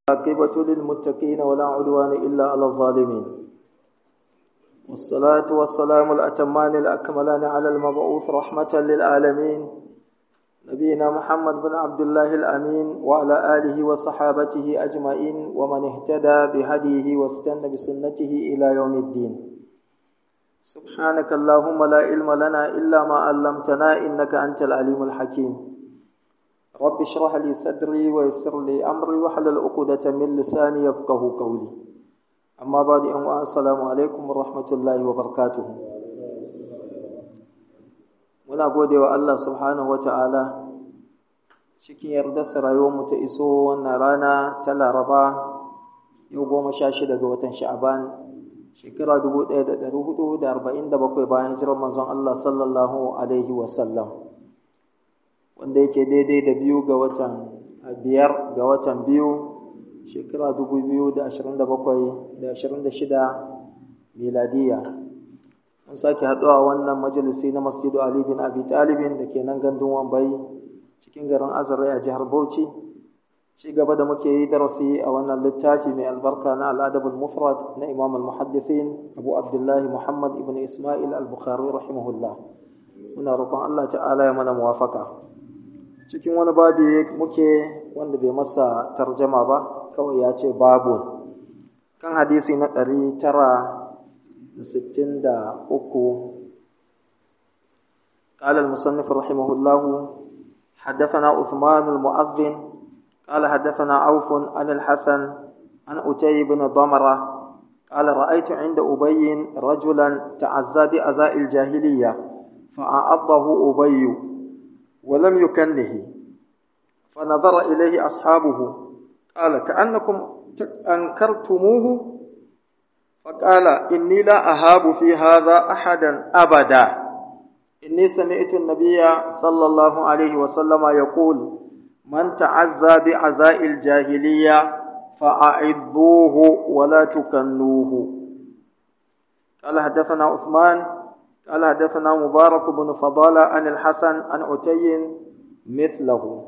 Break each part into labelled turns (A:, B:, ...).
A: عاقبة للمتقين ولا عدوان إلا على الظالمين والصلاة والسلام الأتمان الأكملان على المبعوث رحمة للعالمين نبينا محمد بن عبد الله الأمين وعلى آله وصحابته أجمعين ومن اهتدى بهديه واستنى بسنته إلى يوم الدين سبحانك اللهم لا علم لنا إلا ما علمتنا إنك أنت العليم الحكيم رب اشرح لي صدري ويسر لي أمري واحلل عقدة من لساني يفقه قولي أما بعد أن السلام عليكم ورحمة الله وبركاته muna gode wa Allah subhanahu wata'ala cikin yardarsa rayuwarmu ta iso wannan rana ta laraba yau goma sha shida ga watan sha'aban shekara dubu ɗaya da ɗari hudu da arba'in da bakwai bayan hijirar manzon Allah sallallahu alaihi wasallam wanda yake daidai da biyu ga watan biyar ga watan biyu shekara dubu biyu da ashirin da bakwai da ashirin da shida miladiya mun sake haɗuwa wannan majalisi na masjidu Ali bin Abi Talibin da ke nan gandun Wambai cikin garin Azare a jihar Bauchi ci gaba da muke yi darasi a wannan littafi mai albarka na al'adabul mufrad na Imam al-Muhaddithin Abu Abdullahi Muhammad ibn Ismail al-Bukhari rahimahullah muna roƙon Allah ta'ala ya mana muwafaka cikin wani babi muke wanda bai masa tarjama ba kawai ya ce babu kan hadisi na ɗari tara ستين دا أكو قال المصنف رحمه الله حدثنا عثمان المؤذن قال حدثنا عوف عن الحسن عن أتي بن ضمرة قال رأيت عند أبي رجلا تعزى بأزاء الجاهلية فأعضه أبي ولم يكنه فنظر إليه أصحابه قال كأنكم أنكرتموه فقال إني لا أهاب في هذا أحدا أبدا إني سمعت النبي صلى الله عليه وسلم يقول من تعزى بعزاء الجاهلية فأعضوه ولا تكنوه قال حدثنا عثمان قال حدثنا مبارك بن فضالة عن الحسن عن عتي مثله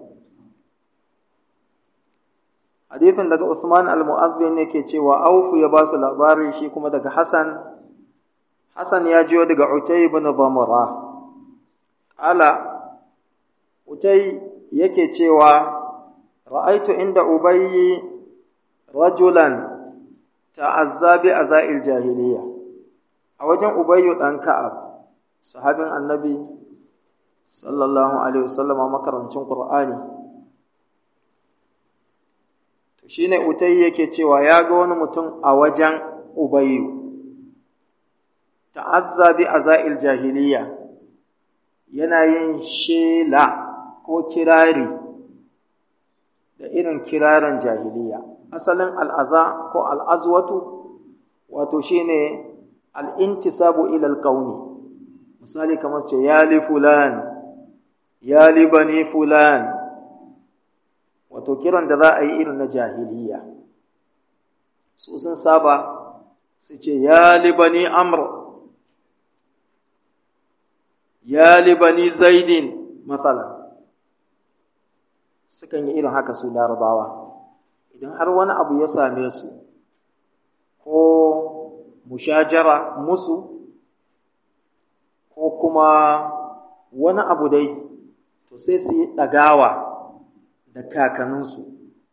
A: hadithin daga Usman al-Mu'azzin yake cewa Auf ya ba su labari shi kuma daga Hassan Hassan ya jiyo daga Utay ibn Dhamra ala Utay yake cewa ra'aitu inda Ubayy rajulan ta'azza bi azail jahiliya a wajen Ubayy dan Ka'ab sahabin Annabi sallallahu alaihi wasallam makarancin Qur'ani shi ne utai yake cewa ya ga wani mutum a wajen ubayu ta'azza bi azail jahiliya yana yin shela ko kirari da irin kirarin jahiliya asalin al'aza ko al'azwatu wato shine al'intisabu ila alqawmi misali kamar ce ya li fulan ya li bani fulan wato kiran da za a yi irin na jahiliya su sun saba su ce ya libani amr ya libani zaidin matsala sukan yi irin haka su larabawa idan har wani abu ya same su ko mushajara musu ko kuma wani abu dai to sai su yi ɗagawa da kakanninsu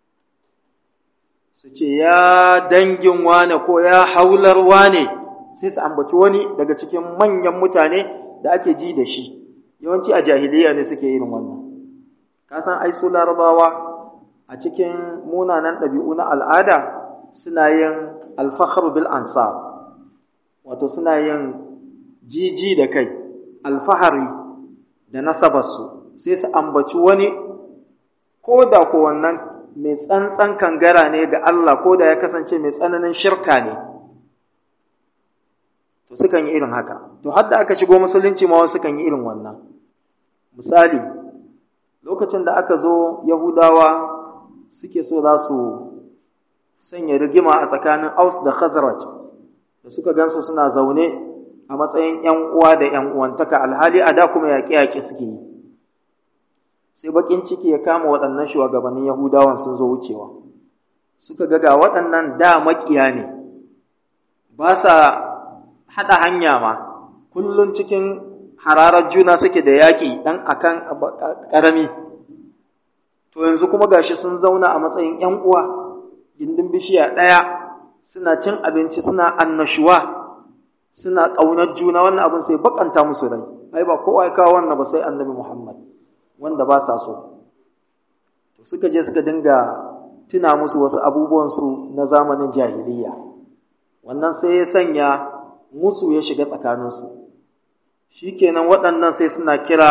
A: su ce ya dangin wane ko ya haular wane sai su ambaci wani daga cikin manyan mutane da ake ji da shi yawanci a jahiliya ne suke irin wannan kasan ai su larabawa a cikin munanan ɗabi'u na al'ada suna yin alfahar bil ansar wato suna yin jiji da kai alfahari da nasabarsu sai su ambaci wani ko da ko wannan mai tsantsan kangara ne ga Allah ko da ya kasance mai tsananin shirka ne to sukan yi irin haka to hadda aka shigo musulunci ma wasu sukan yi irin wannan misali lokacin da aka zo yahudawa suke so za su sanya rigima a tsakanin aus da khazraj da suka gansu suna zaune a matsayin ‘yan uwa da ‘yan uwantaka alhali a da kuma yaƙe-yaƙe suke yi sai baƙin ciki ya kama waɗannan shugabannin yahudawan sun zo wucewa suka ga ga waɗannan da maƙiya ne ba sa haɗa hanya ma kullum cikin hararar juna suke da yaƙi ɗan akan ƙarami to yanzu kuma gashi sun zauna a matsayin ‘yan uwa gindin bishiya ɗaya suna cin abinci suna annashuwa suna ƙaunar juna wannan abin sai bakanta musu rai ai ba kowa ya kawo wannan ba sai annabi Muhammad wanda ba sa so to suka je suka dinga tuna musu wasu abubuwansu na zamanin jahiliya wannan sai ya sanya musu ya shiga tsakaninsu shikenan waɗannan sai suna kira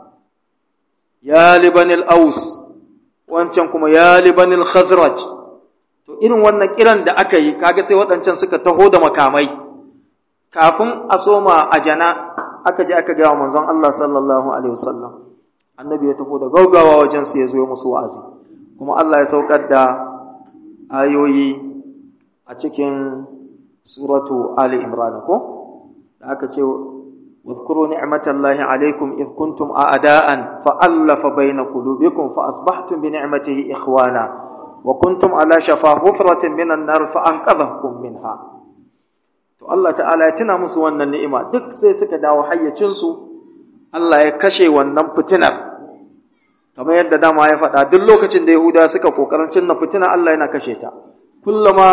A: ya libanil aus wancan kuma ya libanil khazraj to irin wannan kiran da aka yi kaga sai waɗancan suka taho da makamai kafin a soma a jana aka je aka gaya manzon Allah sallallahu alaihi wasallam annabi ya tafi da gaugawa wajen su ya zo musu wa'azi kuma Allah ya saukar da ayoyi a cikin suratu Ali Imran ko da aka ce واذكروا نعمة الله عليكم إذ كنتم أعداء فألف بين قلوبكم فأصبحتم بنعمته إخوانا وكنتم على شفا حفرة من النار فأنقذكم منها to Allah ta'ala ya tuna musu wannan ni'ima duk sai suka dawo hayyacinsu Allah ya kashe wannan fitinar kamar yadda dama ya faɗa duk lokacin da Yahuda suka kokarin cinna fitina Allah yana kashe ta kullama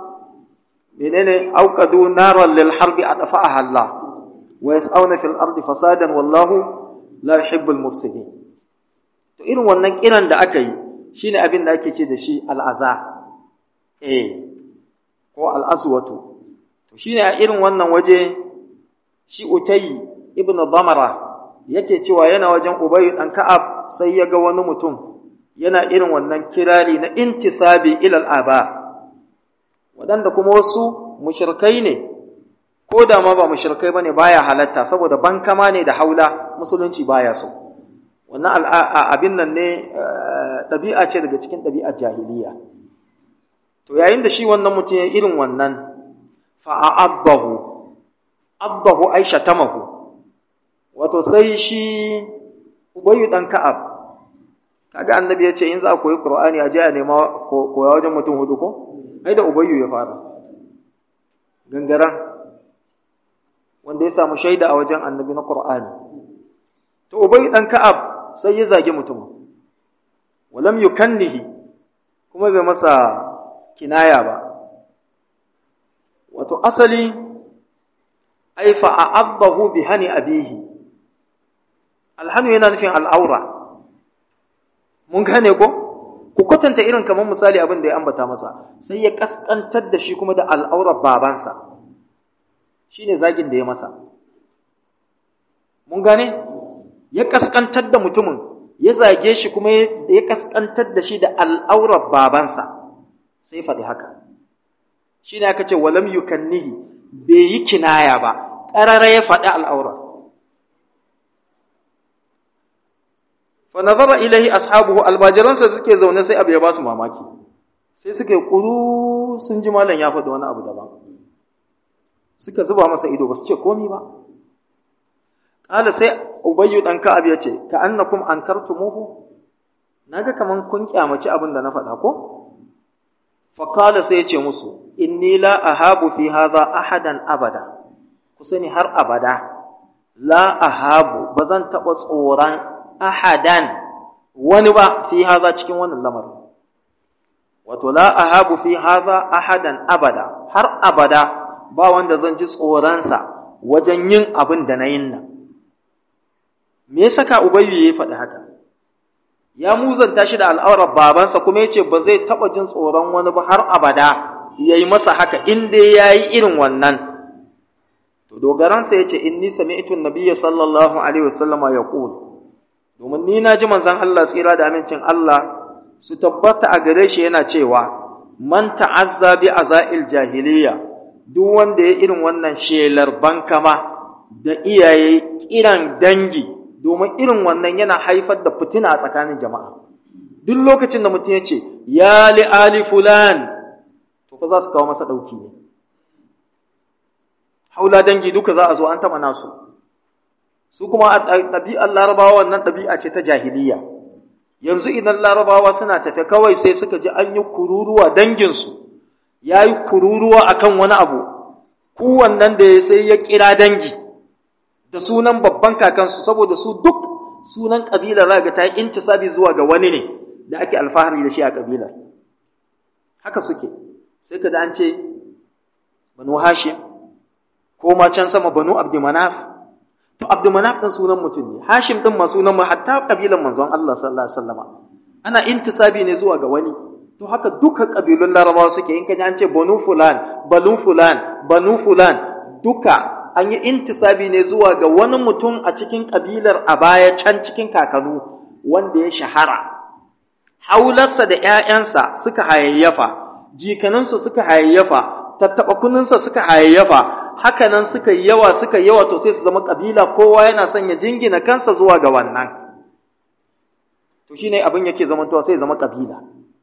A: menene auqadu naran lil harbi adfa'aha Allah wa yas'auna fil ardi fasadan wallahu la yuhibbul mufsidin to irin wannan kiran da aka yi shine abin da ake ce da shi al'aza eh ko al'aswatu to shine a irin wannan waje shi utayi ibn damara yake cewa yana wajen ubayy dan ka'ab sai ya ga wani mutum yana irin wannan kirari na intisabi ila al'aba waɗanda kuma wasu mushrikai ne ko da ma ba mushrikai bane baya halatta saboda bankama ne da haula musulunci baya so wannan abin nan ne ɗabi'a ce daga cikin ɗabi'ar jahiliya to yayin da shi wannan mutum ya irin wannan fa'abbahu abbahu aisha tamahu wato sai shi ubayyu dan ka'ab kaga annabi ya ce in za a koyi qur'ani a je a nema koya wajen mutum hudu ko ai da ubayyu ya fara gangaren wanda ya samu shaida a wajen annabi na qur'ani to ubayyu dan ka'ab sai ya zage mutum walam yukannihi kuma bai masa kinaya ba wato asali ai fa'abbahu bi hani abihi alhanu yana nufin al'aura mun gane ko ku kwatanta irin kamar misali abin da ya ambata masa sai ya kaskantar da shi kuma da al'aurar babansa shine zagin da ya masa mun gane ya kaskantar da mutumin ya zage shi kuma ya kaskantar da shi da al'aurar babansa sai faɗi haka shi ne aka ce walam yukannihi bai yi kinaya ba ƙarara ya faɗi al'aura fa nazara ilahi ashabuhu albajiransa suke zaune sai abu ya ba su mamaki sai suka yi ƙuru sun ji malam ya faɗi wani abu daban suka zuba masa ido ba su ce komi ba ƙala sai ubayyu ɗan ka'ab ya ce ka annakum ankartumuhu naga kaman kun kyamaci abin da na faɗa ko faƙala sai ya ce musu inni la ahabu fi hadha ahadan abada ku sani har abada la ahabu ba zan taɓa tsoron ahadan wani ba fi hadha cikin wannan lamarin wato la ahabu fi hadha ahadan abada har abada ba wanda zan ji tsoronsa wajen yin abin da na yin nan me ya saka ubayyu ya faɗi haka ya muzanta shi da al'aurar babansa kuma ya ce ba zai taɓa jin tsoron wani ba har abada ya yi masa haka in dai ya yi irin wannan to dogaransa ya ce in ni sami itun nabiya sallallahu alaihi wasallama ya domin ni na ji manzan Allah tsira da amincin Allah su tabbata a gare shi yana cewa man ta'azza bi azail jahiliya duk wanda ya irin wannan shelar bankama da iyaye kiran dangi domin irin wannan yana haifar da fitina a tsakanin jama'a duk lokacin da mutum ya ce ya li ali fulan to fa za su kawo masa ɗauki ne haula dangi duka za a zo an taɓa nasu su kuma a ɗabi'ar larabawa wannan ɗabi'a ce ta jahiliya yanzu idan larabawa suna tafe kawai sai suka ji an yi kururuwa danginsu ya yi kururuwa akan wani abu kowannan da ya sai ya kira dangi da sunan babban kakansu saboda su duk sunan ƙabilar raga ta yi intisabi zuwa ga wani ne da ake alfahari da shi a ƙabilar haka suke sai ka da an ce banu hashim ko ma can sama banu abdumanaf to abdumanaf ɗin sunan mutum ne hashim ɗin ma sunan mu hatta ƙabilar manzon Allah sallallahu alaihi wasallama ana intisabi ne zuwa ga wani to haka duka ƙabilun larabawa suke in ka ji an ce banu fulan banu fulan banu fulan duka an yi intisabi ne zuwa ga wani mutum a cikin ƙabilar a baya can cikin kakanu wanda ya shahara haularsa da ‘ya'yansa suka hayayyafa jikaninsu suka hayayyafa tattaɓa kuninsa suka hayayyafa hakanan suka yi yawa suka yi yawa to sai su zama ƙabila kowa yana son ya jingina kansa zuwa ga wannan to shine abin yake zamantowa sai zama ƙabila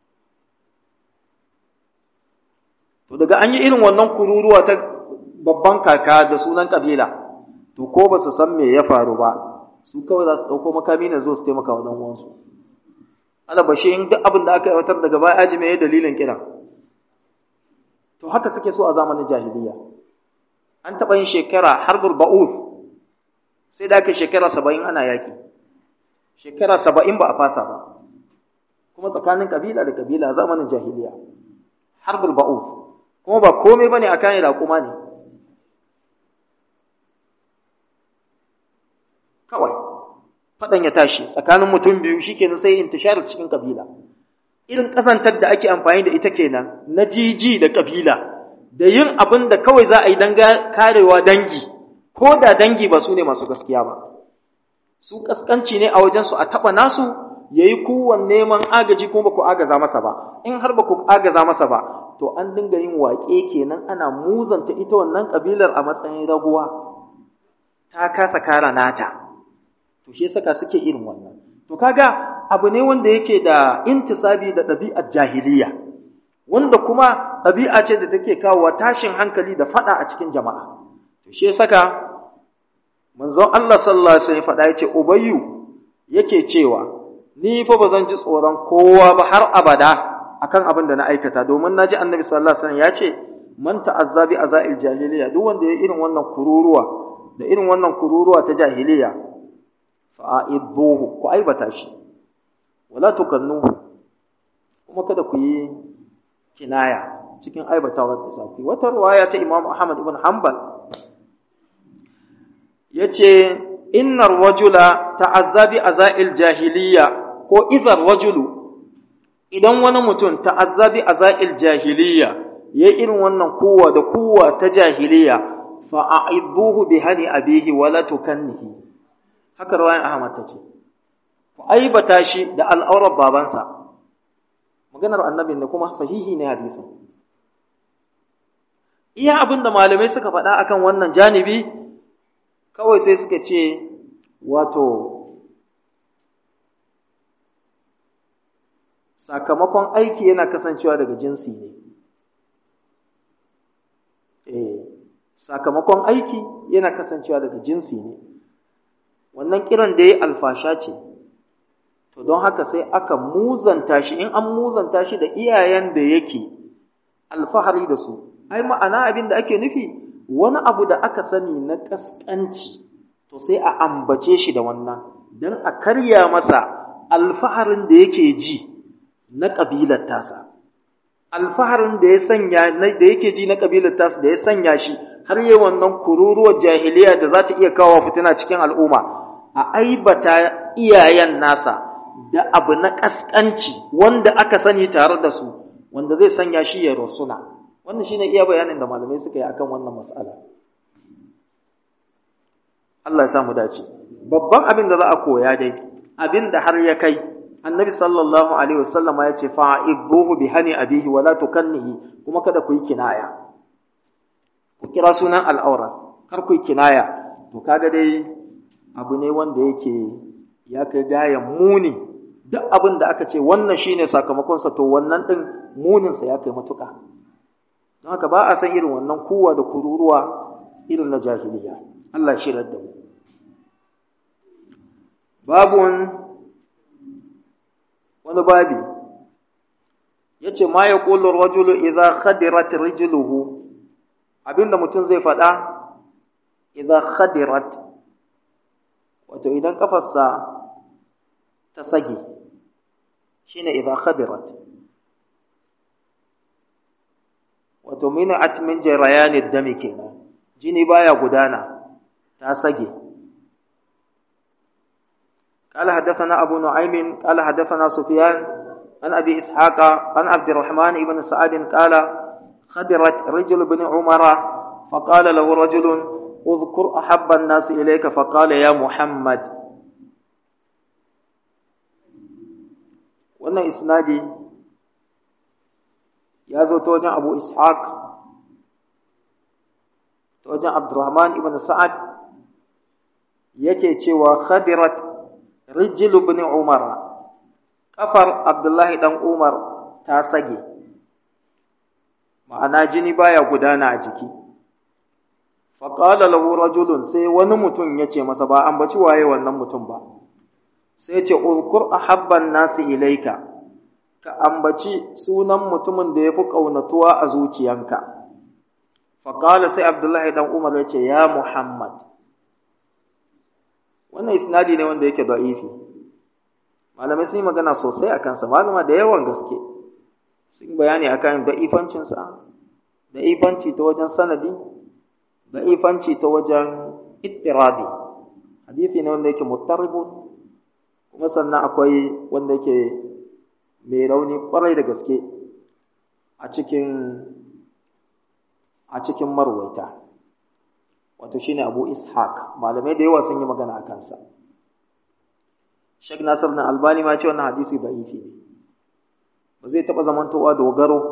A: to daga an yi irin wannan kururuwa ta babban kaka da sunan kabila to ko ba su san me ya faru ba su kawai za su ɗauko makami ne zo su taimaka wa uwansu alabashi in duk abin da aka aiwatar daga baya aji me dalilin kiran to haka suke so a zamanin jahiliya an taɓa yin shekara harbul ba'uth sai da aka shekara saba'in ana yaƙi shekara saba'in ba a fasa ba kuma tsakanin kabila da kabila zamanin jahiliya harbul ba'uth kuma ba komai bane a kan raƙuma ne kawai faɗan ya tashi tsakanin mutum biyu shikenan sai intisharar cikin kabila irin ƙazantar da ake amfani da ita kenan na jiji da kabila da yin abin da kawai za a yi don karewa dangi ko da dangi ba su ne masu gaskiya ba su kaskanci ne a wajensu a taɓa nasu ya yi kowane neman agaji kuma ba ku agaza masa ba in har ba ku agaza masa ba to an dinga yin waƙe kenan ana muzanta ita wannan ƙabilar a matsayin raguwa ta kasa kara nata to shi saka suke irin wannan to kaga abu ne wanda yake da intisabi da ɗabi'ar jahiliya wanda kuma ɗabi'a ce da take kawo tashin hankali da faɗa a cikin jama'a to shi saka manzon Allah sallallahu alaihi wasallam faɗa yace ubayyu yake cewa ni fa ba zan ji tsoron kowa ba har abada akan abin da na aikata domin naji annabi sallallahu alaihi wasallam ya ce man ta'azza bi azail jahiliya duk wanda ya irin wannan kururuwa da irin wannan kururuwa ta jahiliya fa aidbuhu ku aibata shi wala tukannuhu kuma kada ku yi kinaya cikin aibatawa da zaku wata riwaya ta Imam Ahmad ibn Hanbal yace innar rajula ta'azza bi azail jahiliya ko idhar rajulu idan wani mutum ta'azzabi a za'il jahiliya ya irin wannan kowa da kowa ta jahiliya fa a'idbuhu bi hani abihi wala tukannihi haka rawayan Ahmad tace ku aibata shi da al'aurar babansa maganar annabi ne kuma sahihi ne hadisin iya abin da malamai suka faɗa akan wannan janibi kawai sai suka ce wato sakamakon aiki yana kasancewa daga jinsi ne eh sakamakon aiki yana kasancewa daga jinsi ne wannan kiran da ya alfasha ce to don haka sai aka muzanta shi in an muzanta shi da iyayen da yake alfahari da su ai ma'ana abin da ake nufi wani abu da aka sani na kaskanci to sai a ambace shi da wannan don a karya masa alfaharin da yake ji na ƙabilar tasa alfaharin da ya sanya da yake ji na ƙabilar tasa da ya sanya shi har yi wannan kururuwar jahiliya da za ta iya kawo fitina cikin al'umma a aibata iyayen nasa da abu na ƙasƙanci wanda aka sani tare da su wanda zai sanya shi ya rusuna wannan shine iya bayanin da malamai suka yi akan wannan mas'ala Allah ya samu dace babban abin da za a koya dai abin da har ya kai annabi sallallahu alaihi wasallam ya ce fa'ibuhu bi hani abihi wala tukannihi kuma kada ku yi kinaya ku kira sunan al'aura kar ku yi kinaya to kaga dai abu ne wanda yake ya kai gayan muni duk abin da aka ce wannan shine sakamakon sa to wannan din munin sa ya kai matuka don haka ba a san irin wannan kuwa da kururuwa irin na jahiliya Allah shi da mu babun wani babi yace ma yaqulu ar-rajulu idha khadirat rijluhu abinda mutum zai faɗa idha khadirat wato idan kafarsa ta sage shine idha khadirat wato min'at min jarayanid dami kenan jini baya gudana ta sage قال حدثنا أبو نعيم قال حدثنا سفيان عن أبي إسحاق عن عبد الرحمن بن سعد قال خدرت رجل بن عمر فقال له رجل اذكر أحب الناس إليك فقال يا محمد wannan isnadi ya zo ta wajen abu ishaq ta wajen abdurrahman ibn sa'ad yake cewa khadirat rijil ibn umar kafar abdullahi dan umar ta sage ma'ana jini baya gudana a jiki faƙala lahu rajulun sai wani mutum ya ce masa ba an baci waye wannan mutum ba sai ce uzkur ahabban nasi ilaika ka ambaci sunan mutumin da ya fi ƙaunatuwa a zuciyanka faƙala sai abdullahi dan umar ya ce ya muhammad wannan isnadi ne wanda yake da'ifi malamai sun yi magana sosai a kansa malama da yawan gaske sun bayani akan da'ifancinsa da'ifanci ta wajen sanadi da'ifanci ta wajen ittirabi hadisi ne wanda yake muttaribun kuma sannan akwai wanda yake mai rauni kwarai da gaske a cikin a cikin marwaita wato shine Abu Ishaq malamai da yawa sun yi magana a kansa Sheikh Nasir na Albani ma ce wannan hadisi da'ifi ne ba zai taɓa zamantowa dogaro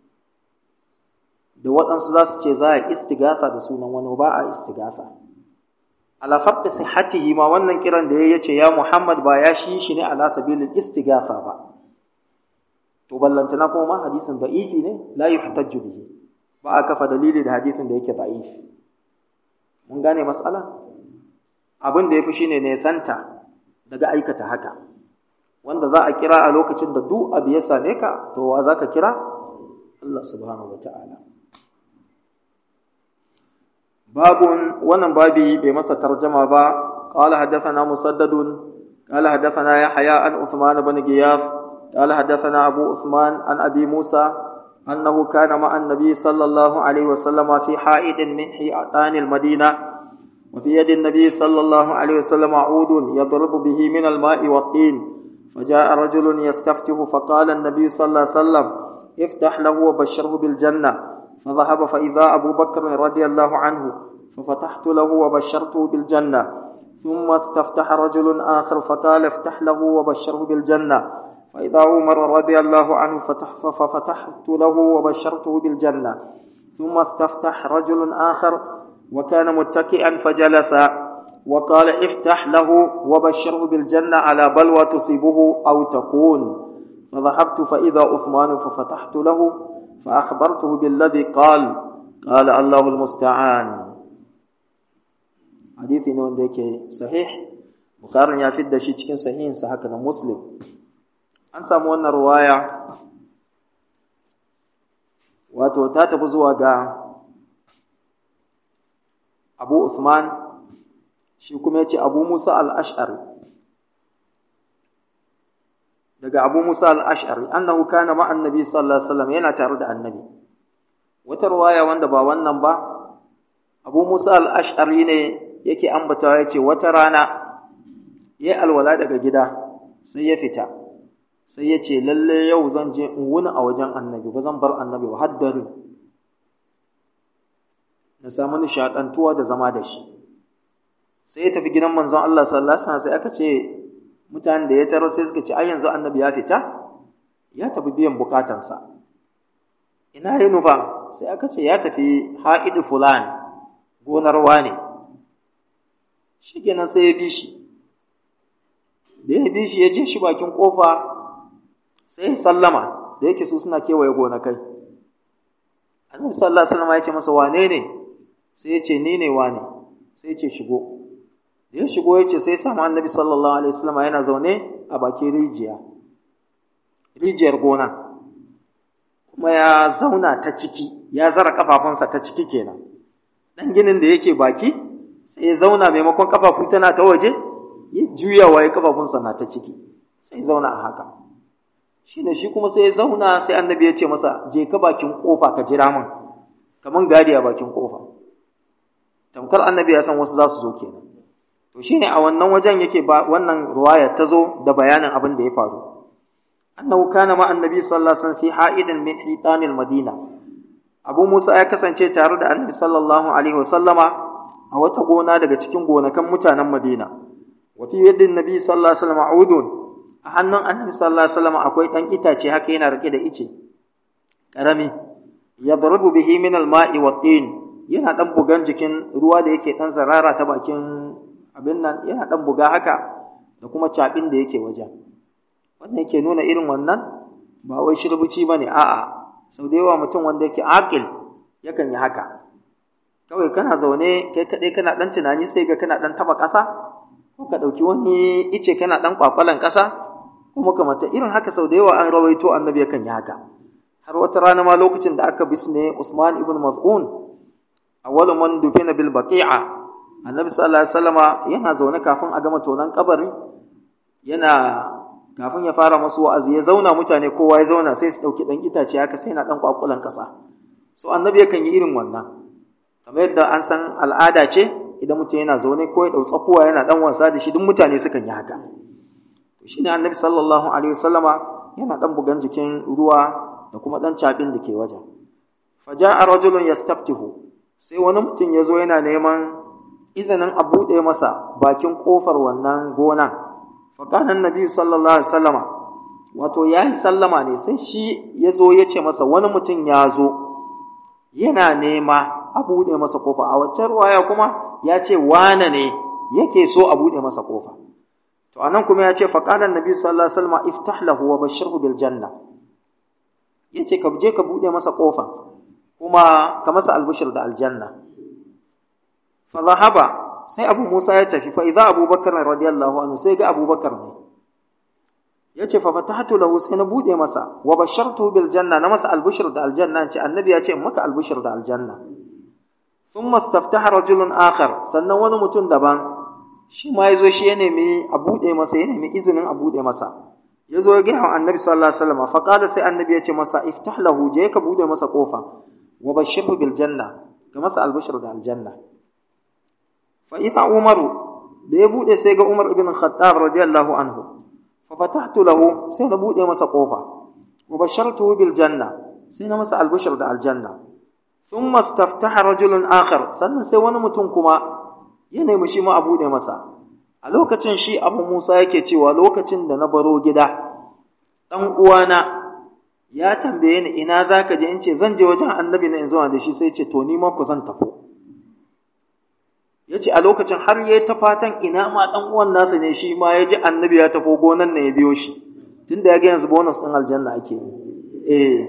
A: da waɗansu za su ce za a istigasa da sunan wani ba a istigasa ala farɗi sihhatihi ma wannan kiran da ya ce ya Muhammad ba ya shi shi ne ala sabilin istigasa ba to ballantana kuma ma hadisin da'ifi ne la yuhtajju bihi ba a kafa dalili da hadisin da yake da'ifi mun gane matsala abin da yafi shine ne santa daga aikata haka wanda za a kira a lokacin da duk abu ya same ka to wa zaka kira Allah subhanahu wataala babun wannan babi bai masa tarjama ba qala hadathana musaddadun qala hadathana yahya an usman ibn giyaf qala hadathana abu usman an abi musa أنه كان مع النبي صلى الله عليه وسلم في حائط من حيطان المدينة وفي يد النبي صلى الله عليه وسلم عود يضرب به من الماء والطين فجاء رجل يستفتح فقال النبي صلى الله عليه وسلم افتح له وبشره بالجنة فذهب فإذا أبو بكر رضي الله عنه ففتحت له وبشرته بالجنة ثم استفتح رجل آخر فقال افتح له وبشره بالجنة فإذا عمر رضي الله عنه فتح ففتحت له وبشرته بالجنة ثم استفتح رجل آخر وكان متكئا فجلس وقال افتح له وبشره بالجنة على بلوى تصيبه أو تكون فذهبت فإذا عثمان ففتحت له فأخبرته بالذي قال قال الله المستعان حديث نون ديك صحيح بخاري يا فيد شي cikin sahihin sa haka na muslim an samu wannan ruwaya wato ta tafi zuwa ga Abu Uthman shi kuma yace Abu Musa al-Ash'ari daga Abu Musa al-Ash'ari annahu kana ma annabi sallallahu alaihi wasallam yana tare da annabi wata ruwaya wanda ba wannan ba Abu Musa al-Ash'ari ne yake ambatawa yace wata rana yayi alwala daga gida sai ya fita sai ya ce lalle yau zan je in wuni a wajen annabi ba zan bar annabi ba haddari na samu nishaɗantuwa da zama da shi sai ya tafi gidan manzon Allah sallallahu alaihi wasallam sai aka ce mutanen da ya tarar sai suka ce ai yanzu annabi ya fita ya tafi biyan bukatansa ina yi nufa sai aka ce ya tafi ha'idu fulan gonar wane shi kenan sai ya bi shi da ya bi shi ya je shi bakin kofa sai sallama da yake su suna kewaye gonakai annabi sallallahu alaihi wasallam ya ce masa wane ne sai ya ce ni ne wane sai ya ce shigo da ya shigo ya ce sai samu annabi sallallahu alaihi wasallam yana zaune a bakin rijiya rijiyar gona kuma ya zauna ta ciki ya zara kafafunsa ta ciki kenan dan ginin da yake baki sai ya zauna maimakon kafafu tana ta waje ya juyawa ya kafafunsa na ta ciki sai zauna a haka shi ne shi kuma sai ya zauna sai annabi ya ce masa je ka bakin kofa ka jira min kaman gadi a bakin kofa tamkar annabi ya san wasu za su zo kenan to shine a wannan wajen yake ba wannan ruwaya ta zo da bayanin abin da ya faru annahu kana ma annabi sallallahu alaihi wasallam fi ha'idin min hitanil madina abu musa ya kasance tare da annabi sallallahu alaihi wasallama a wata gona daga cikin gonakan mutanen madina wa fi yadin nabi sallallahu alaihi wasallam udun a hannun annabi sallallahu alaihi wasallam akwai dan itace haka yana rike da ice karami yadrubu bihi min al-ma'i wa tin yana dan bugan jikin ruwa da yake dan zarara ta bakin abin nan yana dan buga haka da kuma cabin da yake wajen wannan yake nuna irin wannan ba wai shirbici bane a'a sau da yawa mutum wanda yake aqil yakan yi haka kawai kana zaune kai kadai kana dan tunani sai ga kana dan taba ƙasa ko ka dauki wani ice kana dan kwakwalan ƙasa kuma kamata irin haka sau da yawa an rawaito annabi yakan yi haka har wata rana ma lokacin da aka bisne Usman ibn Maz'un awwalu man dufina bil baqi'a annabi sallallahu alaihi wasallama yana zaune kafin a gama tonan kabari yana kafin ya fara musu wa'azi ya zauna mutane kowa ya zauna sai su dauki dan itace haka sai na dan kwakulan kasa so annabi yakan yi irin wannan kamar yadda an san al'ada ce idan mutum yana zaune ko ya dau tsakuwa yana dan wasa da shi duk mutane sukan yi haka to shine annabi sallallahu alaihi wasallama yana dan bugan jikin ruwa da kuma dan cabin da ke wajen faja'a rajulun yastaftihu sai wani mutum ya zo yana neman izinin a buɗe masa bakin ƙofar wannan gona faƙanan nabi sallallahu alaihi sallama wato ya yi sallama ne sai shi ya zo ya ce masa wani mutum ya zo yana nema a buɗe masa ƙofa a waccan ruwaya kuma ya ce wane ne yake so a buɗe masa ƙofa to anan kuma ya ce faƙanan nabi sallallahu alaihi sallama iftah lahu wa bashirhu bil janna ya ce ka je ka buɗe masa ƙofa kuma ka masa albishir da aljanna fa zahaba sai abu musa ya tafi fa idza abubakar radiyallahu anhu sai ga abubakar ne yace fa fatahtu lahu sai na bude masa wa bashartu bil janna na masa albishir da aljanna ce annabi ya ce maka albishir da aljanna thumma istaftaha rajulun akhar sannan wani mutum daban shi ma yazo shi ya nemi a bude masa ya nemi izinin a bude masa yazo ya ga annabi sallallahu alaihi wasallam fa qala sai annabi ya ce masa iftah lahu je ka bude masa kofa wa bashirhu bil janna ga masa albishir da aljanna fa idha umaru da ya bude sai ga umar ibn khattab radiyallahu anhu fa fatahtu lahu sai na bude masa kofa wa bashartuhu bil janna sai na masa albishir da aljanna thumma istaftaha rajulun akhar sannan sai wani mutum kuma ya nemi shi ma a bude masa a lokacin shi abu musa yake cewa lokacin da na baro gida dan uwana ya tambaye ni ina za ka je in ce zan je wajen annabi na in zuwa da shi sai ce to ni ma ku zan tafi ya ce a lokacin har ya ta fatan ina ma ɗan uwan nasa ne shi ma ya ji annabi ya tafi gonan na ya biyo shi tun da ya ga yanzu bonus ɗin aljanna ake yi eh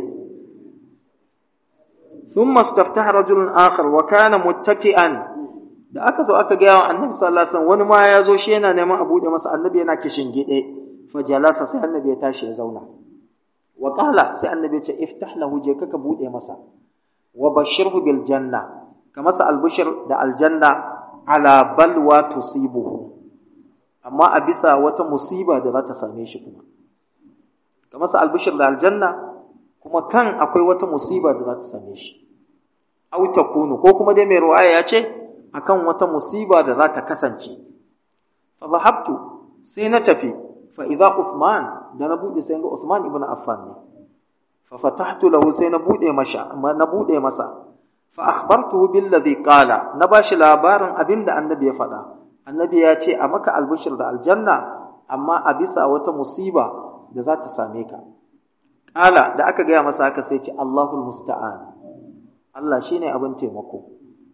A: ثم استفتح رجل آخر وكان متكئا da aka zo aka gaya wa annabi sallallahu alaihi wasallam wani ma ya zo shi yana neman a buɗe masa annabi yana kishin gide fa jalasa sai annabi ya tashi ya zauna wa qala sai annabi ya ce iftah lahu je ka bude masa wa bashirhu bil janna ka masa albishir da aljanna ala balwa tusibuhu amma a bisa wata musiba da za ta same shi kuma ka masa albishir da aljanna kuma kan akwai wata musiba da za ta same shi aw takunu ko kuma dai mai ruwaya ya ce akan wata musiba da za ta kasance fa zahabtu sai na tafi fa idza Uthman da na bude sai ga Uthman ibn Affan ne fa fatahtu lahu sai na bude masa na bude masa fa akhbartuhu billadhi qala na bashi labarin abinda annabi ya faɗa annabi ya ce a maka albishir da aljanna amma a bisa wata musiba da za ta same ka qala da aka gaya masa haka sai ce Allahul musta'an Allah shine abin taimako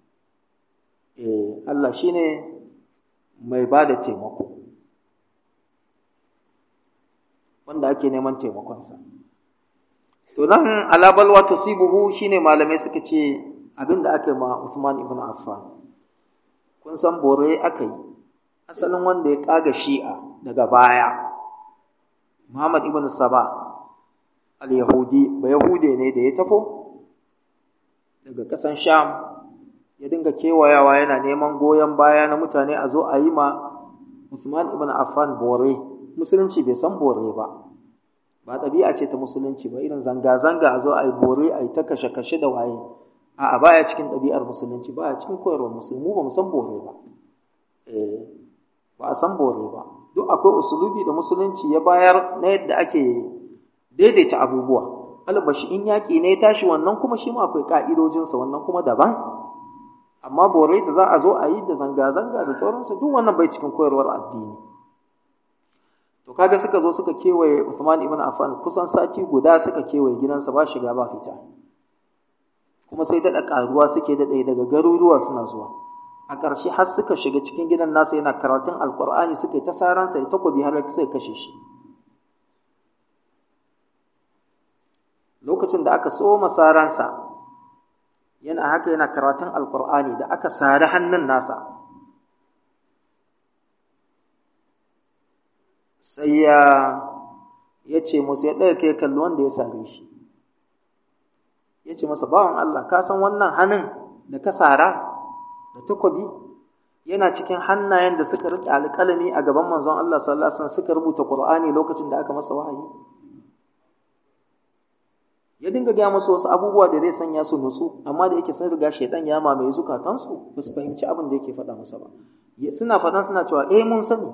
A: eh Allah shine mai bada taimako wanda ake neman taimakonsa. To nan alabal wa tusibuhu shine malamai suka ce abin da aka yi ma Usman ibn Affan. Kun san bore aka yi, asalin wanda ya kaga shi'a daga baya, Muhammad ibn Saba, al-yahudi ba yahude ne da ya tafo daga ƙasan sham ya dinga kewayawa yana neman goyon baya na mutane a zo a yi ma Uthman ibn Affan bore musulunci bai san bore ba ba ɗabi'a ce ta musulunci ba irin zanga-zanga a zo a yi bore a yi ta kashe-kashe da waye a'a baya cikin ɗabi'ar musulunci baya cikin koyarwar musulmi ba mu san bore ba eh ba a san bore ba duk akwai usulubi da musulunci ya bayar na yadda ake daidaita abubuwa albashi in yaƙi ne ya tashi wannan kuma shi ma akwai ƙa'idojinsa wannan kuma daban amma bore da za a zo a yi da zanga-zanga da sauransu duk wannan bai cikin koyarwar addini to kaga suka zo suka kewaye Uthman ibn Affan kusan sati guda suka kewaye gidansa ba shiga ba fita kuma sai daɗa ƙaruwa suke daɗe daga garuruwa suna zuwa a ƙarshe har suka shiga cikin gidan nasa yana karatun alƙur'ani suka yi ta saransa da takobi har sai kashe shi lokacin da aka so masaransa yana haka yana karatun alkur'ani da aka sari hannun nasa sai ya ya ce musu ya ɗaya kai kalli wanda ya sare shi ya ce masa bawan Allah ka san wannan hannun da ka sara da takobi yana cikin hannayen da suka riƙe alƙalami a gaban manzon Allah sallallahu alaihi wasallam suka rubuta Qur'ani lokacin da aka masa wahayi ya dinga gaya musu wasu abubuwa da zai sanya su nutsu amma da yake sun riga shaidan ya mamaye zukatansu ba su fahimci abin da yake faɗa masa ba suna faɗan suna cewa eh mun sani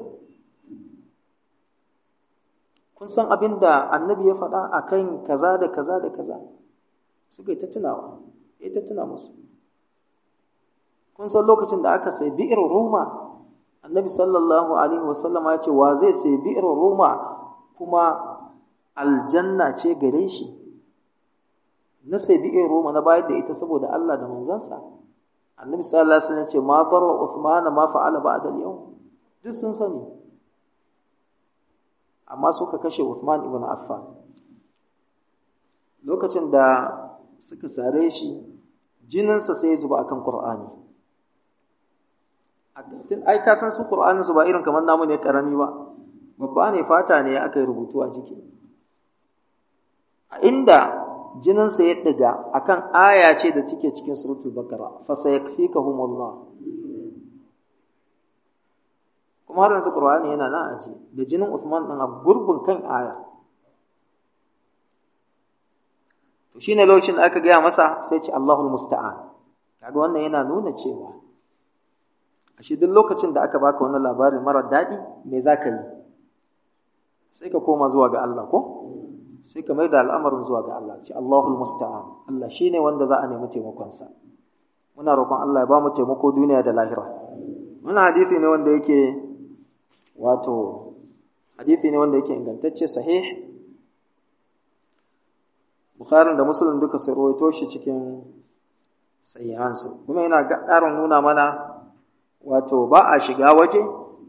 A: kun san abin da annabi ya faɗa a kan kaza da kaza da kaza suka yi ta tunawa ya ta tuna musu kun san lokacin da aka sai bi'ir roma annabi sallallahu alaihi wasallam ya ce wa zai sai bi'ir roma kuma aljanna ce gare shi na sai bi'in Roma na bayar da ita saboda Allah da manzansa annabi sallallahu alaihi wasallam ya ce ma barwa Uthman ma fa'ala ba'da al-yawm duk sun sani amma suka kashe Uthman ibn Affan lokacin da suka sare shi jininsa sai ya zuba akan Qur'ani ai ka san su Qur'anin su ba irin kamar namu ne karami ba babba ne fata ne aka yi rubutu a jiki a inda jininsa ya ɗiga akan aya ce da take cikin suratul bakara fa sayakfikahumullah kuma har yanzu qur'ani yana nan aji da jinin Usman din a gurbin kan aya to shine lokacin da aka gaya masa sai ce Allahul musta'an kaga wannan yana nuna cewa ashe duk lokacin da aka baka wannan labarin mara daɗi me zaka yi sai ka koma zuwa ga Allah ko sai ka mai da al'amarin zuwa ga Allah ce Allahul musta'an Allah shine wanda za a nemi taimakonsa muna roƙon Allah ya ba mu taimako duniya da lahira wannan hadisi ne wanda yake wato hadisi ne wanda yake ingantacce sahih Bukhari da Muslim duka su rawaito shi cikin sahihansu kuma yana ƙarin nuna mana wato ba a shiga waje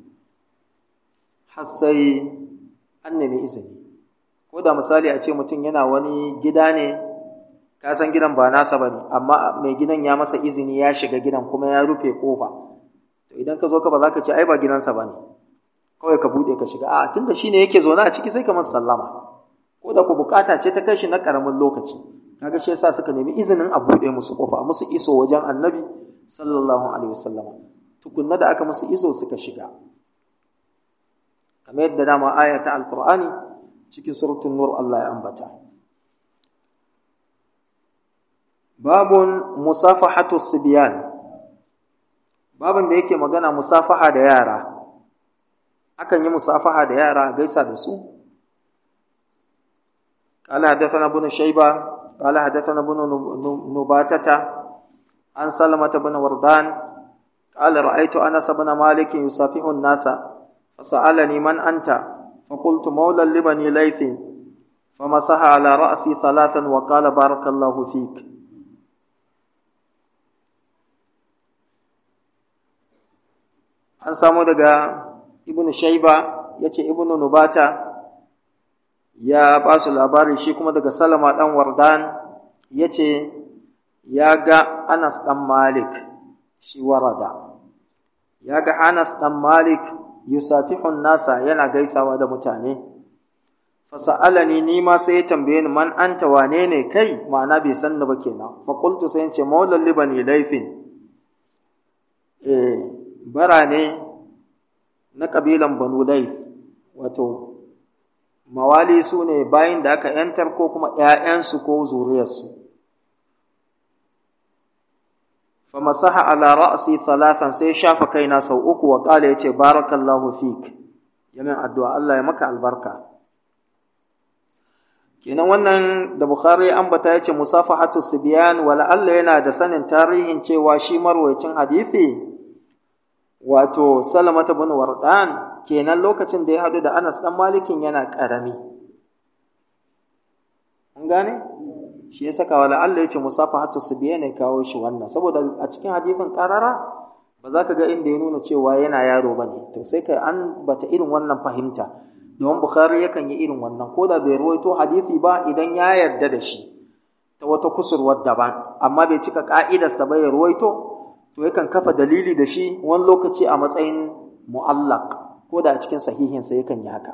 A: har sai an nemi izini ko da misali a ce mutum yana wani gida ne ka san gidan ba nasa ba ne amma mai gidan ya masa izini ya shiga gidan kuma ya rufe kofa to idan ka zo ka ba za ka ce ai ba gidansa ba ne kawai ka buɗe ka shiga a tunda shine yake zaune a ciki sai ka masa sallama ko da ku bukata ce ta kai shi na karamin lokaci kaga shi yasa suka nemi izinin a buɗe musu kofa musu iso wajen annabi sallallahu alaihi wasallam tukunna da aka musu iso suka shiga kamar yadda dama aya ta alqur'ani cikin suratul nur Allah ya ambata babun musafahatu sibyan babun da yake magana musafaha da yara akan yi musafaha da yara gaisa da su قال حدثنا ابن شيبة قال حدثنا ابن نباتة عن سلمة بن وردان قال رأيت أنس بن مالك يصافح الناس فسألني من أنت فقلت مولى لبني ليث فمسح على رأسي ثلاثا وقال بارك الله فيك an samu daga ibn shaiba ya ce ibn nubata ya ba su labari shi kuma daga salama ɗan wardan ya ce ya ga anas ɗan malik shi warada ya ga anas ɗan malik yusafihun nasa yana gaisawa da mutane fasa'alani ni ma sai ya tambaye ni man anta wane ne kai ma'ana bai san ni ba kenan fa qultu sai ce maulal libani laifin eh bara ne na kabilan banu laif wato mawali su ne bayin da aka yantar ko kuma ƴaƴansu ko zuriyarsu fa masaha ala ra'si thalathan sai shafa kaina sau uku wa qala yace barakallahu fik yamin addu'a Allah ya maka albarka kenan wannan da Bukhari ya ambata yace musafahatu sibyan wala Allah yana da sanin tarihin cewa shi marwayacin hadisi wato Salamata bin Wardan kenan lokacin da ya hadu da Anas dan Malikin yana karami kun gane shi ya saka wala Allah yace musafahatu sibyan ne kawo shi wannan saboda a cikin hadisin karara ba za ka ga inda ya nuna cewa yana yaro bane to sai kai an bata irin wannan fahimta domin Bukhari yakan yi irin wannan ko da bai ruwaito hadisi ba idan ya yarda da shi ta wata kusurwar daban amma bai cika ka'idarsa ba ya ruwaito to yakan kafa dalili da shi wani lokaci a matsayin mu'allaq ko da a cikin sahihinsa yakan yi haka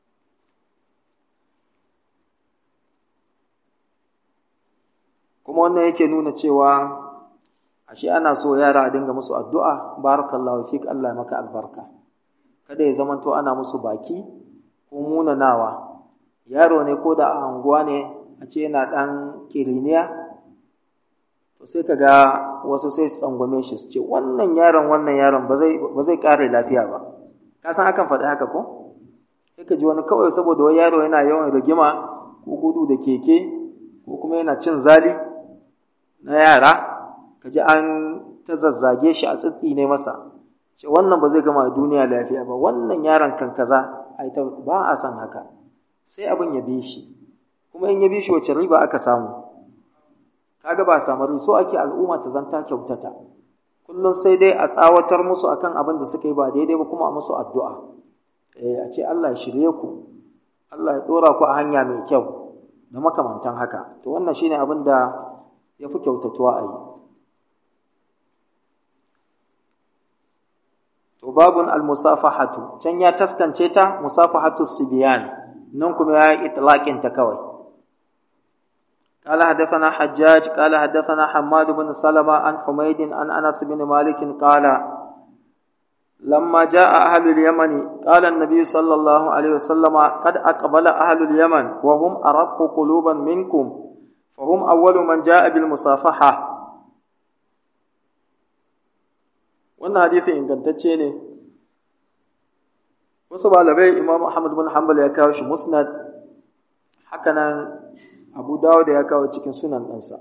A: kuma wannan yake nuna cewa ashe ana so yara a dinga musu addu'a barakallahu fik Allah maka albarka kada ya zamanto ana musu baki ko munanawa yaro ne ko da a anguwa ne a ce yana ɗan kiriniya to sai ka ga wasu sai su tsangwame shi su ce wannan yaron wannan yaron ba zai ƙare lafiya ba ka san akan faɗi haka ko sai ka ji wani kawai saboda wani yaro yana yawan rigima ko gudu da keke ko kuma yana cin zali na yara ka ji an ta zazzage shi a tsitsi ne masa ce wannan ba zai gama duniya lafiya ba wannan yaron kan kaza ai ta ba a san haka sai abin ya bi shi kuma in ya bi shi wace riba aka samu kaga ba samu so ake al'umma ta zanta kyautata kullum sai dai a tsawatar musu akan abin da suka yi ba daidai ba kuma a musu addu'a eh a ce Allah ya shirye ku Allah ya dora ku a hanya mai kyau da makamantan haka to wannan shine abin da ya fi kyautatuwa a yi to babun al-musafahatu can ya taskance ta musafahatu sibiyan nan kuma ya yi itlaqin ta kawai قال حدثنا حجاج قال حدثنا حماد بن سلمة عن حميد عن أنس بن مالك قال لما جاء أهل اليمن قال النبي صلى الله عليه وسلم قد أقبل أهل اليمن وهم أرق قلوبا منكم فهم أول من جاء بالمصافحة wannan hadisi ingantacce ne wasu malamai imam ahmad bin hanbal ya kawo shi musnad hakanan abu dawud ya kawo cikin sunan ɗansa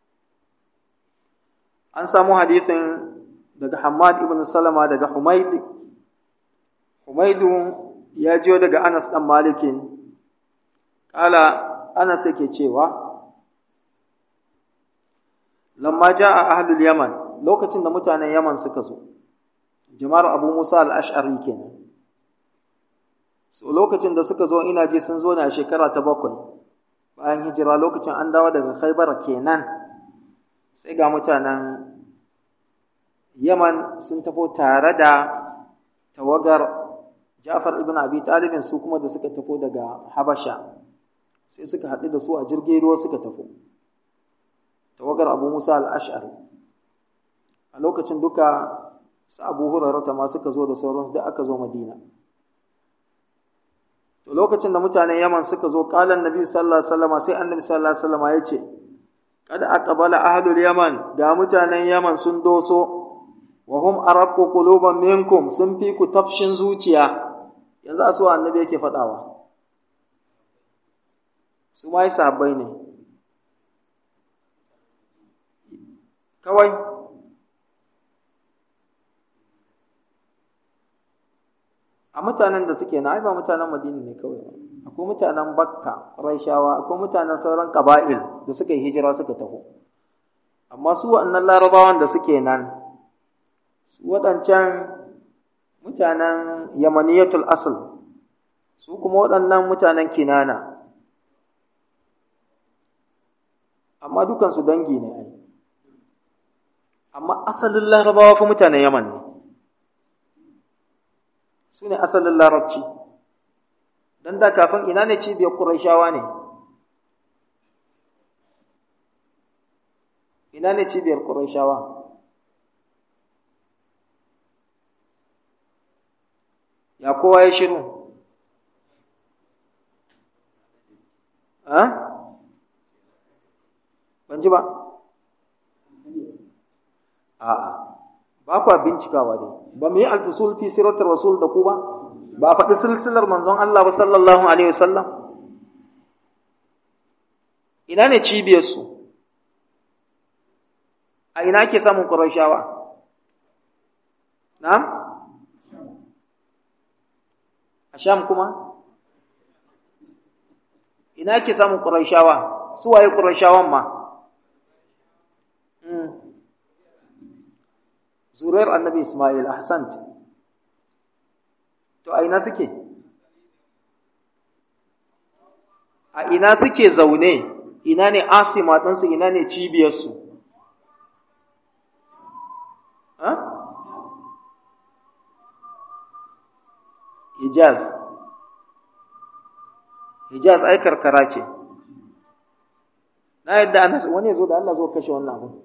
A: an samu hadisin daga hamad ibn salama daga humaid humaidu ya jiyo daga anas ɗan malikin ƙala anas yake cewa lamma ja'a ahlul yaman lokacin da mutanen Yaman suka zo, jama'ar Abu Musa al'ash'ari kenan. So lokacin da suka zo ina ji sun zo ne a shekara ta bakwai, bayan hijira lokacin an dawo daga Khaibar kenan, sai ga mutanen Yaman sun tafo tare da tawagar Ja'far ibn Abi Talibin su kuma da suka tafo daga Habasha, sai suka haɗu da su a jirgin ruwa suka tafo. Tawagar Abu Musa al'ash'ari. a lokacin duka su abu hurarata ma suka zo da sauransu da aka zo madina to lokacin da mutanen yaman suka zo kalan nabi sallallahu alaihi wasallam sai annabi sallallahu alaihi wasallam ya ce kada aqbala ahlul yaman ga mutanen yaman sun doso wa hum araqqu quluban minkum sun fi ku tafshin zuciya yanzu a so annabi yake fadawa su ma sahabbai ne kawai a mutanen da suke na ba mutanen madina ne kawai akwai mutanen bakka raishawa akwai mutanen sauran ƙaba'il da suka yi hijira suka taho amma su waɗannan larabawan da suke nan su waɗancan mutanen yamaniyatul asl su kuma waɗannan mutanen kinana amma dukansu dangi ne ai amma asalin larabawa fa mutanen yaman ne su ne asalin larabci dan da kafin ina ne cibiyar Qurayshawa ne ina ne cibiyar Qurayshawa ya kowa ya shiru ha ban ji ba a'a ba kwa bincikawa dai ba mu yi alfusul fi siratar rasul da ku ba ba a faɗi silsilar manzon Allah ba sallallahu alaihi wasallam ina ne cibiyarsu a ina ke samun ƙurashawa na'am a sham kuma ina ke samun ƙurashawa su waye ƙurashawan ma zuriyar annabi Ismail Ahsant to a ina suke a ina suke zaune ina ne asima ɗinsu ina ne cibiyarsu Hijaz Hijaz ai karkara ce na yadda wani zo da Allah zo kashe wannan abu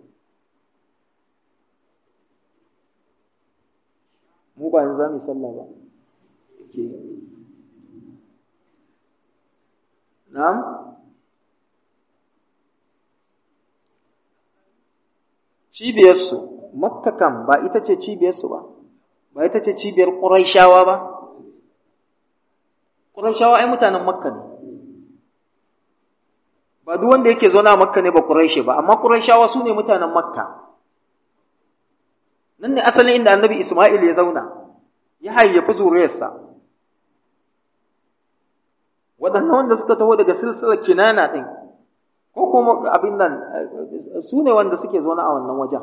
A: mu ba yanzu za mu yi sallah ba ke na'am cibiyarsu makka kam ba ita ce cibiyarsu ba ba ita ce cibiyar ƙuraishawa ba ƙuraishawa ai mutanen makka ne ba duk wanda yake zauna makka ne ba ƙuraishe ba amma ƙuraishawa su ne mutanen makka nan ne asalin inda annabi Ismail ya zauna ya hayyafi zuriyarsa waɗannan wanda suka taho daga silsilar kinana ɗin ko kuma abin nan su ne wanda suke zaune a wannan wajen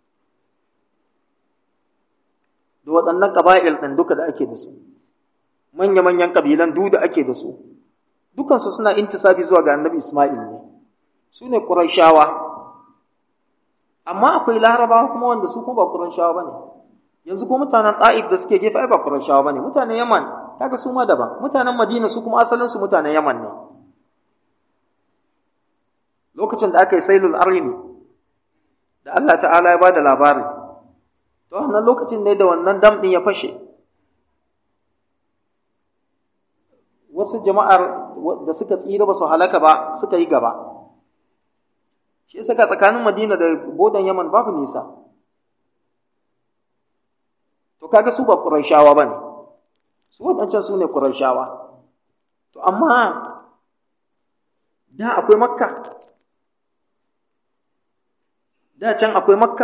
A: da waɗannan ƙaba'il ɗin duka da ake da su manya-manyan ƙabilan duk da ake da su dukansu suna intisabi zuwa ga annabi Ismail ne su ne ƙurayshawa amma akwai larabawa kuma wanda su kuma ba Qurayshawa bane yanzu ko mutanen Taif da suke gefe ai ba Qurayshawa bane mutanen Yaman kaga su ma daban mutanen Madina su kuma asalin su mutanen Yaman ne lokacin da aka yi sailul arimi da Allah ta'ala ya bada labari to wannan lokacin ne da wannan dam din ya fashe wasu jama'ar da suka tsira ba su halaka ba suka yi gaba shi yasa ga tsakanin Madina da bodan Yaman babu nisa to kaga su ba Qurayshawa bane su wadancan su ne Qurayshawa to amma da akwai Makka da can akwai Makka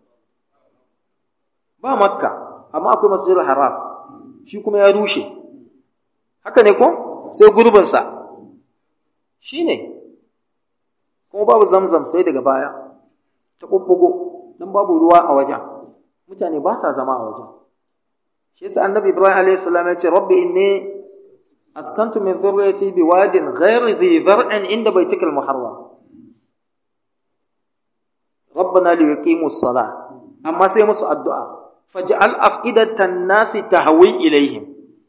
A: ba Makka amma akwai Masjidil Haram shi kuma ya rushe haka ne ko sai gurbinsa shi ne kuma babu zamzam sai daga baya ta ɓuɓɓugo don babu ruwa a wajen mutane ba sa zama a wajen shi yasa annabi ibrahim alayhi salam ya ce rabbi inni askantu min dhurriyyati bi wadin ghairi dhi zar'in inda baitikal muharram rabbana li yuqimu as-salah amma sai musu addu'a faj'al af'idatan nasi tahwi ilaihim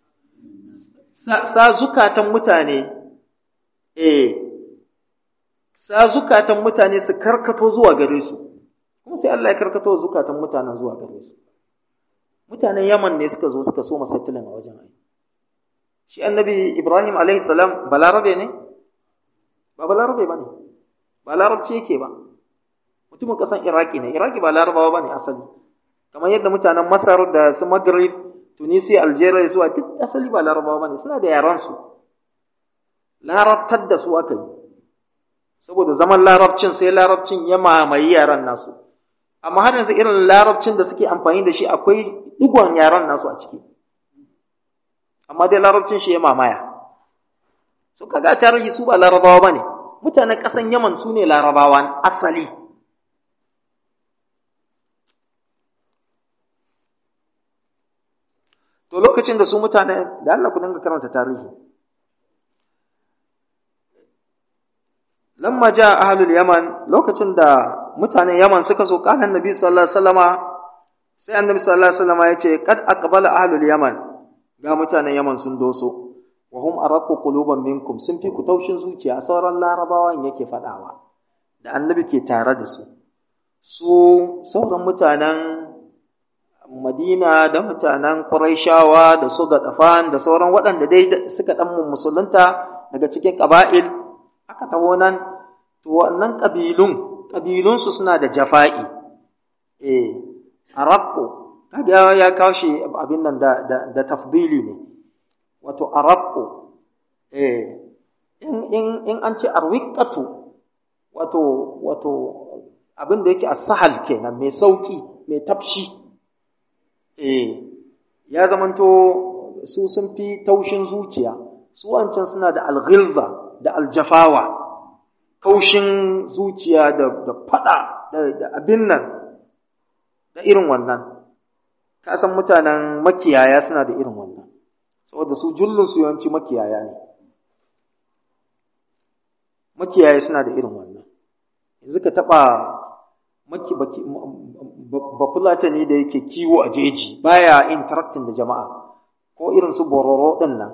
A: sa zukatan mutane eh sa zukatan mutane su karkato zuwa gare su kuma sai Allah ya karkato zukatan mutanen zuwa gare su mutanen Yaman ne suka zo suka so masattilin a wajen ai shi annabi Ibrahim alaihi salam balarabe ne ba balarabe bane ba larabci yake ba mutumin kasan Iraki ne Iraki ba larabawa bane asali kamar yadda mutanen Masar da su Maghrib Tunisia Algeria zuwa duk asali ba larabawa bane suna da yaran su larabtar da su aka yi saboda zaman larabcin sai larabcin ya mamaye yaran nasu amma har yanzu irin larabcin da suke amfani da shi akwai digon yaran nasu a ciki amma dai larabcin shi ya mamaya su kaga tarihi su ba larabawa bane mutanen ƙasan yaman su ne larabawa asali to lokacin da su mutane da Allah ku dinga karanta tarihi lamma ja ahlul yaman lokacin da mutanen yaman suka zo kana annabi sallallahu alaihi wasallama sai annabi sallallahu alaihi wasallama yace kad aqbala ahlul yaman ga mutanen yaman sun doso wa hum araqqu quluban minkum sun fi ku taushin zuciya sauran larabawan yake fadawa da annabi ke tare da su su sauran mutanen Madina da mutanen Qurayshawa da su Gadafan da sauran waɗanda dai suka dan musulunta daga cikin ƙaba'il aka taho nan to wannan ƙabilun ƙabilunsu suna da jafa'i eh araqqu kaga ya kawo shi abin nan da da, da tafdili ne wato araqqu eh in in in an ce arwiqatu wato wato abin da yake as-sahal kenan mai sauki mai tafshi eh ya zamanto su sun fi taushin zuciya su wancan suna da alghilza da aljafawa kaushin zuciya da da fada da abin nan da irin wannan ka san mutanen makiyaya suna da irin wannan saboda su jullun su yawanci makiyaya ne makiyaya suna da irin wannan yanzu ka taba maki baki bafulatani da yake kiwo a jeji baya interacting da jama'a ko irin su bororo din nan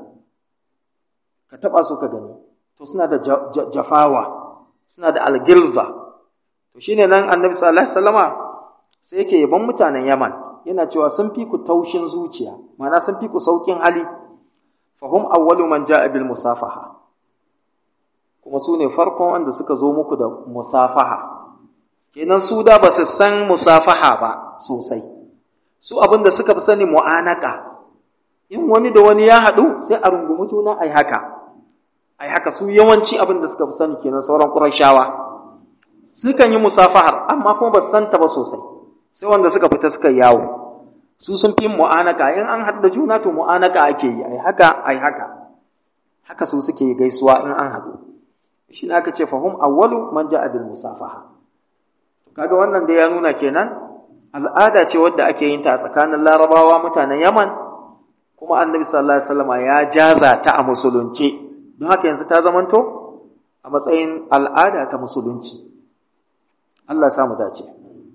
A: ka taba su ka gani to suna da jafawa suna da algilza to shine nan annabi sallallahu alaihi wasallama sai yake yaban mutanen Yaman yana cewa sun fi ku taushin zuciya ma'ana sun fi ku saukin hali fahum awwalu man ja'a bil musafaha kuma su ne farkon wanda suka zo muku da musafaha kenan su da ba su san musafaha ba sosai su abin da suka fi sani mu'anaka in wani da wani ya haɗu sai a rungumi juna ai haka ai haka su yawanci abin da suka fi sani kenan sauran ƙurashawa sukan yi musafahar amma kuma ba su santa ba sosai sai wanda suka fita suka yawo su sun fi mu'anaka in an haɗu da juna to mu'anaka ake yi ai haka ai haka haka su suke gaisuwa in an haɗu shi ne aka ce fahum awwalu man ja'a bil musafaha kaga wannan da ya nuna kenan al'ada ce wadda ake yin ta a tsakanin larabawa mutanen yaman kuma annabi sallallahu alaihi wasallam ya jaza ta a musulunci don haka yanzu ta zamanto a matsayin al'ada ta musulunci Allah ya samu dace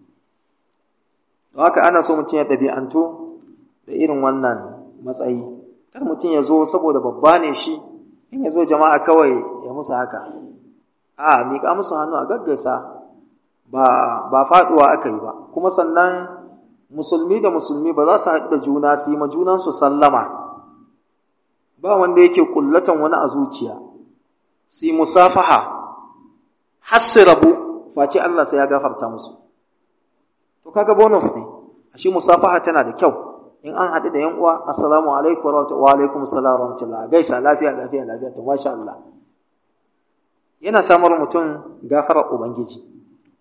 A: don haka ana so mutum ya ɗabi'antu da irin wannan matsayi kar mutum ya zo saboda babba ne shi in ya zo jama'a kawai ya musu haka a miƙa musu hannu a gaggaisa ba ba faduwa aka yi ba kuma sannan musulmi da musulmi ba za su haɗu da juna su yi ma junansu sallama ba wanda yake kullatan wani a zuciya su yi musafaha har su rabu face Allah sai ya gafarta musu to kaga bonus ne ashe musafaha tana da kyau in an haɗu da yan uwa assalamu alaikum wa rahmatullahi wa alaikum assalam wa rahmatullahi gaisa lafiya lafiya lafiya to masha Allah yana samar mutum gafarar ubangiji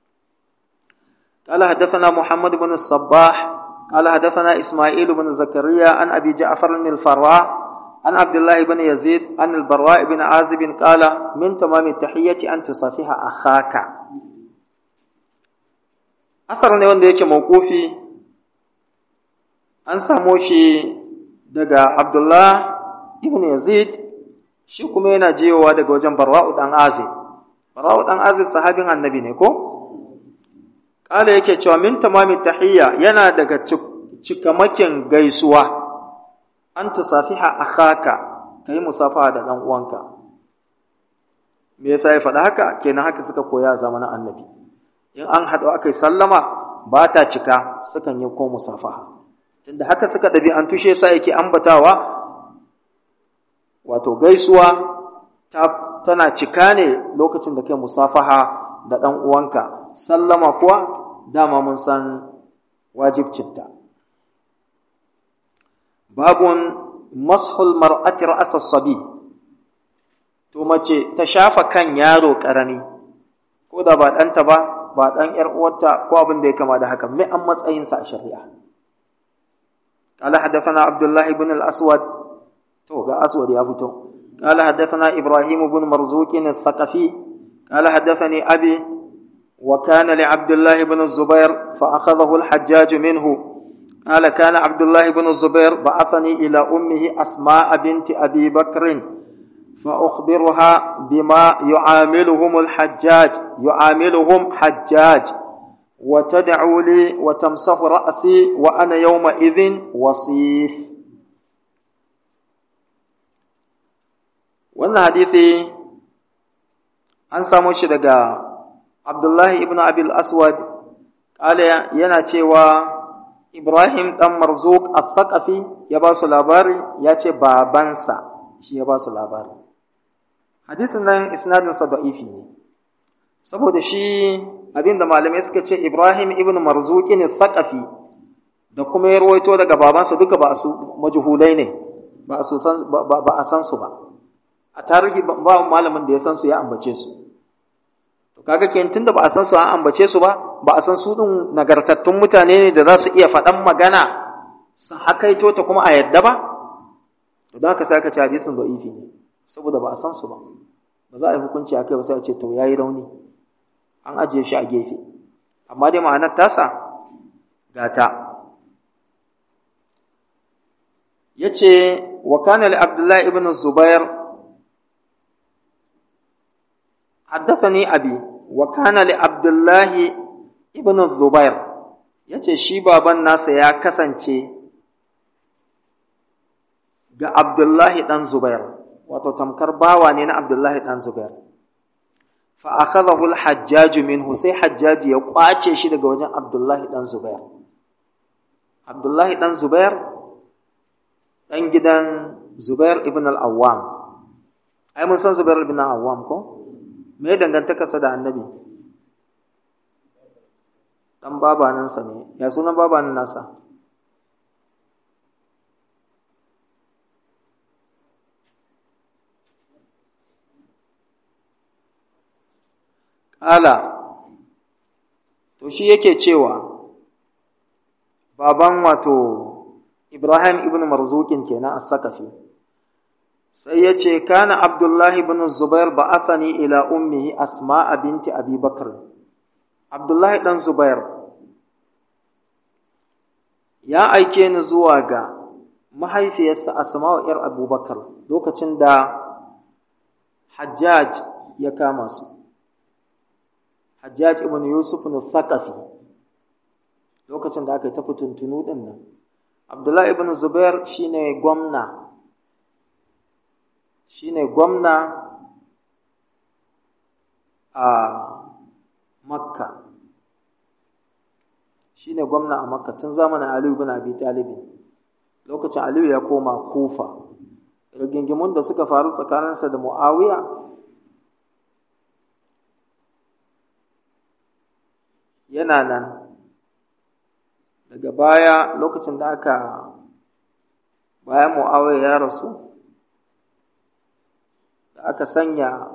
A: قال حدثنا محمد بن الصباح قال حدثنا إسماعيل بن زكريا عن أبي جعفر الفراء عن عبد الله بن يزيد عن البراء بن عازب قال من تمام التحية أن تصافح أخاك أثر ne wanda yake mawqufi an samo shi daga Abdullah ibn Yazid shi kuma yana jiyowa daga wajen Barwa'u dan Azib Barwa'u dan Azib sahabin annabi ne ko Ƙala yake cewa min tamami tahiyya yana daga cikamakin gaisuwa, an tusafiha akhaka ka yi musafaha da ɗan uwanka. Me yasa ya faɗa haka? Kenan haka suka koya zamanin annabi. In an haɗu aka yi sallama ba ta cika sukan yi ko musafaha. Tunda haka suka ɗabi an tushe sa yake ambatawa wato gaisuwa tana cika ne lokacin da kai musafaha da ɗan uwanka. Sallama kuwa dama mun san wajibcinta. Babun mashul mar'ati ra'asa sabi, to mace ta shafa kan yaro ƙarami, ko da ba ɗanta ba, ba ɗan ‘yar uwarta ko abin da ya kama da haka, mai an matsayinsa a shari'a. قال حدثنا عبد الله بن الأسود تو أسود يا فتو قال حدثنا إبراهيم بن مرزوق الثقفي قال حدثني أبي وكان لعبد الله بن الزبير فأخذه الحجاج منه قال كان عبد الله بن الزبير بعثني إلى أمه أسماء بنت أبي بكر فأخبرها بما يعاملهم الحجاج يعاملهم حجاج وتدعو لي وتمسح رأسي وأنا يومئذ وصيف wannan hadithi an samu shi daga Abdullahi ibn Abil Aswad kala yana cewa Ibrahim dan Marzuq al-Thaqafi ya ba su labari ya ce babansa shi ya ba su labari hadisin nan isnadin sa da'ifi ne saboda shi abinda malamai suka ce Ibrahim ibn Marzuq ne Thaqafi da kuma ya rawaito daga babansa duka ba su majhulai ne ba a san ba a san su ba a tarihi ba malamin da ya san su ya ambace su to kaga kenan tunda ba a san su an ambace su ba ba a san su din nagartattun mutane ne da za su iya faɗan magana su hakaito ta kuma a yadda ba to da haka sai aka ce hadisin da'ifi ne saboda ba a san su ba ba za a yi hukunci akai ba sai a ce to yayi rauni an ajiye shi a gefe amma dai ma'anar tasa gata yace wa kana li abdullahi ibn zubair haddathani abi wa kana li abdullahi ibn zubair yace shi baban nasa ya kasance ga abdullahi dan zubair wato tamkar bawa ne na abdullahi dan zubair fa akhadahu al-hajjaj minhu sai hajjaji ya kwace shi daga wajen abdullahi dan zubair abdullahi dan zubair ɗan gidan Zubair ibn al-Awwam. Ai, mun san Zubair ibn al-Awwam ko? Me dangantakarsa da annabi? Ɗan babanansa ne, ya sunan babanin nasa? Ƙala, to shi yake cewa, baban wato Ibrahim ibn Marzukin kenan as-Sakafi sai yace kana Abdullah ibn Zubair ba'athani ila ummihi Asma'a binti Abi Bakr Abdullah dan Zubair ya aike ni zuwa ga mahaifiyarsa Asma'u ‘yar Abubakar lokacin da Hajjaj ya kama su Hajjaj ibn Yusuf al-Thaqafi lokacin da aka yi ta fituntunu din nan Abdullah ibn Zubair shine gwamna shine gwamna a Makka shine gwamna a Makka tun zamanin Ali ibn Abi Talib lokacin Aliyu ya koma Kufa rigingimun da suka faru tsakaninsa da Muawiya yana nan daga baya lokacin da aka bayan Muawiya ya rasu da aka sanya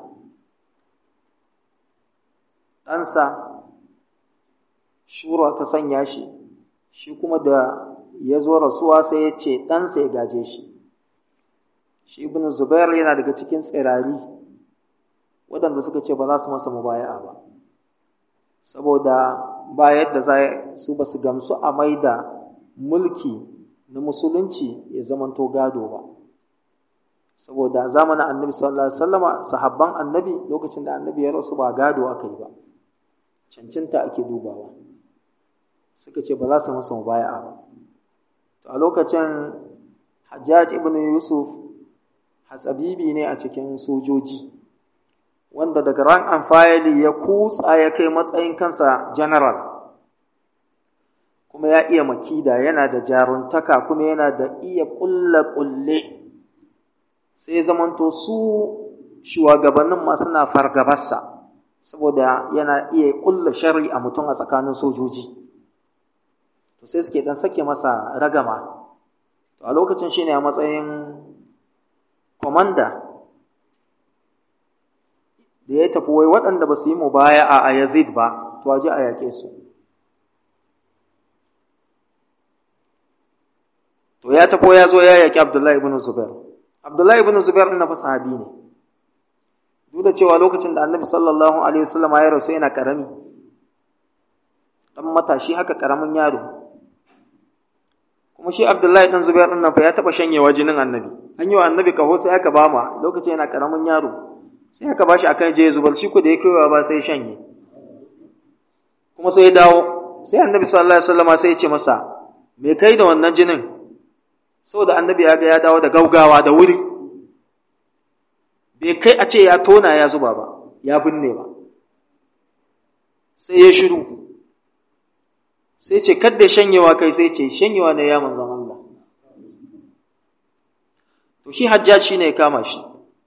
A: ɗansa shura ta sanya shi shi kuma da ya zo rasuwa sai ya ce ɗansa ya gaje shi shi ibn zubair yana daga cikin tsirari waɗanda suka ce ba za su masa mubaya'a ba saboda ba yadda za su ba su gamsu a maida mulki na musulunci ya zamanto gado ba saboda zamanin annabi sallallahu alaihi wasallama sahabban annabi lokacin da annabi ya rasu ba gado aka yi ba cancanta ake dubawa suka ce ba za su masa mubaya'a ba to a lokacin hajjaj ibn yusuf hatsabibi ne a cikin sojoji wanda daga ran amfayali ya kutsa ya kai matsayin kansa general kuma ya iya makida yana da jaruntaka kuma yana da iya kulle-kulle sai zamanto su shugabannin ma suna fargabarsa saboda yana iya kulle shari a mutum a tsakanin sojoji to sai suke dan sake masa ragama to a lokacin shine a matsayin komanda da ya tafi wai waɗanda ba su yi mubaya'a a Yazid ba to aje a yake su to ya tafi ya zo ya yaki Abdullahi ibn Zubair Abdullahi ibn Zubair ɗin na fa sahabi ne duk da cewa lokacin da Annabi sallallahu alaihi wasallam ya rasu yana karami dan matashi haka karamin yaro kuma shi Abdullahi dan Zubair din nan fa ya taba shanyewa jinin Annabi an yi wa Annabi kaho sai aka bama lokacin yana karamin yaro sai aka bashi akan je zubar shi ko da ya kaiwa ba sai shanye kuma sai ya dawo sai Annabi sallallahu alaihi wasallam sai ya ce masa me kai da wannan jinin saboda Annabi ya ga ya dawo da gaugawa da wuri bai kai a ce ya tona ya zuba ba ya binne ba sai ya shiru sai ce kadda shanyewa kai sai ce shanyewa ne ya manzan Allah to shi hajjaci ne ya kama shi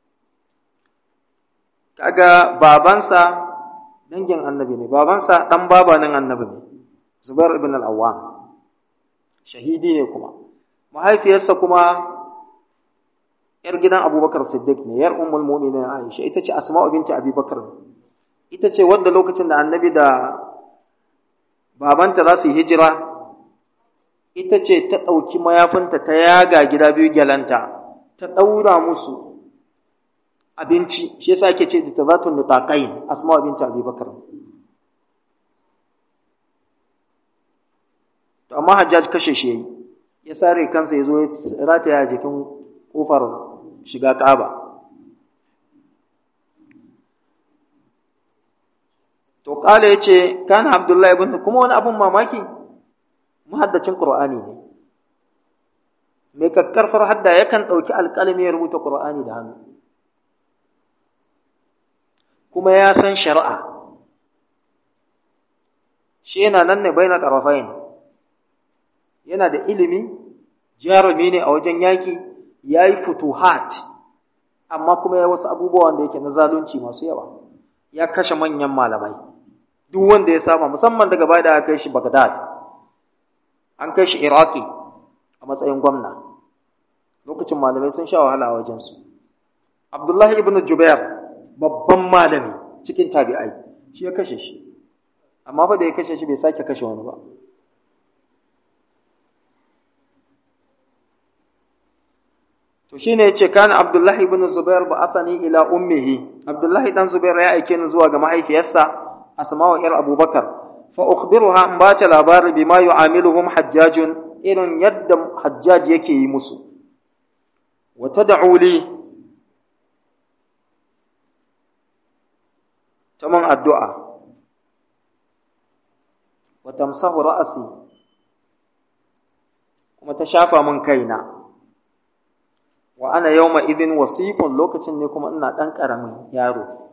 A: kaga babansa dangin annabi ne babansa dan babanin annabi ne Zubair ibn al-Awwam shahidi ne kuma mahaifiyarsa kuma yar gidan Abubakar Siddiq ne yar ummul mu'minin Aisha ita ce Asma'u binti Abi Bakar ita ce wanda lokacin da annabi da babanta za su yi hijira ita ce ta ɗauki mayafinta ta yaga gida biyu gyalanta ta ɗaura musu abinci shi yasa ake ce da zatun da taƙayin asma binti abi bakar to amma hajjaj kashe shi yayi ya sare kansa ya zo ya rataya jikin kofar shiga ƙaba to kala yace kana abdullahi ibn kuma wani abun mamaki muhaddacin qur'ani ne mai kakkarfar hadda yakan dauki alƙalami ya rubuta qur'ani da hannu kuma ya san shari'a shi yana nan ne baina tarafain yana da ilimi jarumi ne a wajen yaki yayi futuhat amma kuma ya wasu abubuwan da yake na zalunci masu yawa ya kashe manyan malamai duk wanda ya sama musamman daga baya da aka kai shi Baghdad an kai shi Iraki a matsayin gwamna lokacin malamai sun sha wahala a wajensu Abdullahi ibn Jubair babban malami cikin tabi'ai shi ya kashe shi amma fa da ya kashe shi bai sake kashe wani ba to shine yace kana Abdullahi ibn Zubair ba asani ila ummihi Abdullahi dan Zubair ya aike ni zuwa ga mahaifiyarsa Asma'u ir Abubakar fa ukhbiruha an bata labari bima yu'amiluhum hajjajun irin yadda hajjaj yake yi musu wa tad'u li taman addu'a wa tamsahu ra'si kuma ta shafa min kaina wa ana yawma idin wasiqun lokacin ne kuma ina dan karamin yaro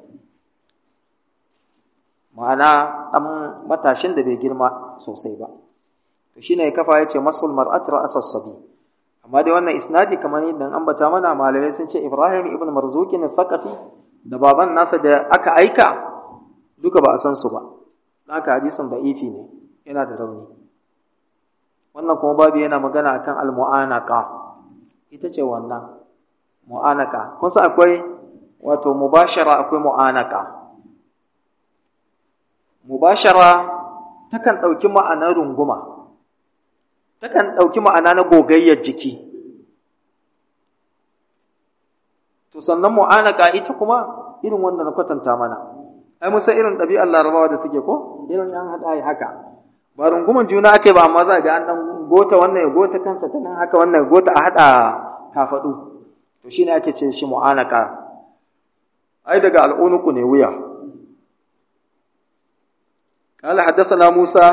A: ma'ana dan matashin da bai girma sosai ba to shine kafa yace masul mar'at ra'sas sabi amma dai wannan isnadi kamar yadda ambata mana malamai sun ce Ibrahim ibn Marzuqin al-Thaqafi da baban nasa da aka aika duka ba a san su ba haka hadisin da'ifi ne yana da rauni wannan kuma babu yana magana akan al-mu'anaqa ita ce wannan mu'anaka kun san akwai wato mubashara akwai mu'anaka mubashara takan ɗauki ma'anar runguma takan ɗauki ma'ana na gogayyar jiki to sannan mu'anaka ita kuma irin wanda na kwatanta mana ai mun san irin ɗabi'ar larabawa da suke ko irin an haɗa haka ba runguman juna ake ba amma za ga an ɗan gota wannan ya gota kansa ta nan haka wannan ya gota a haɗa kafaɗu to shine ake ce shi mu'anaka ai daga al'unuku ne wuya قال حدثنا موسى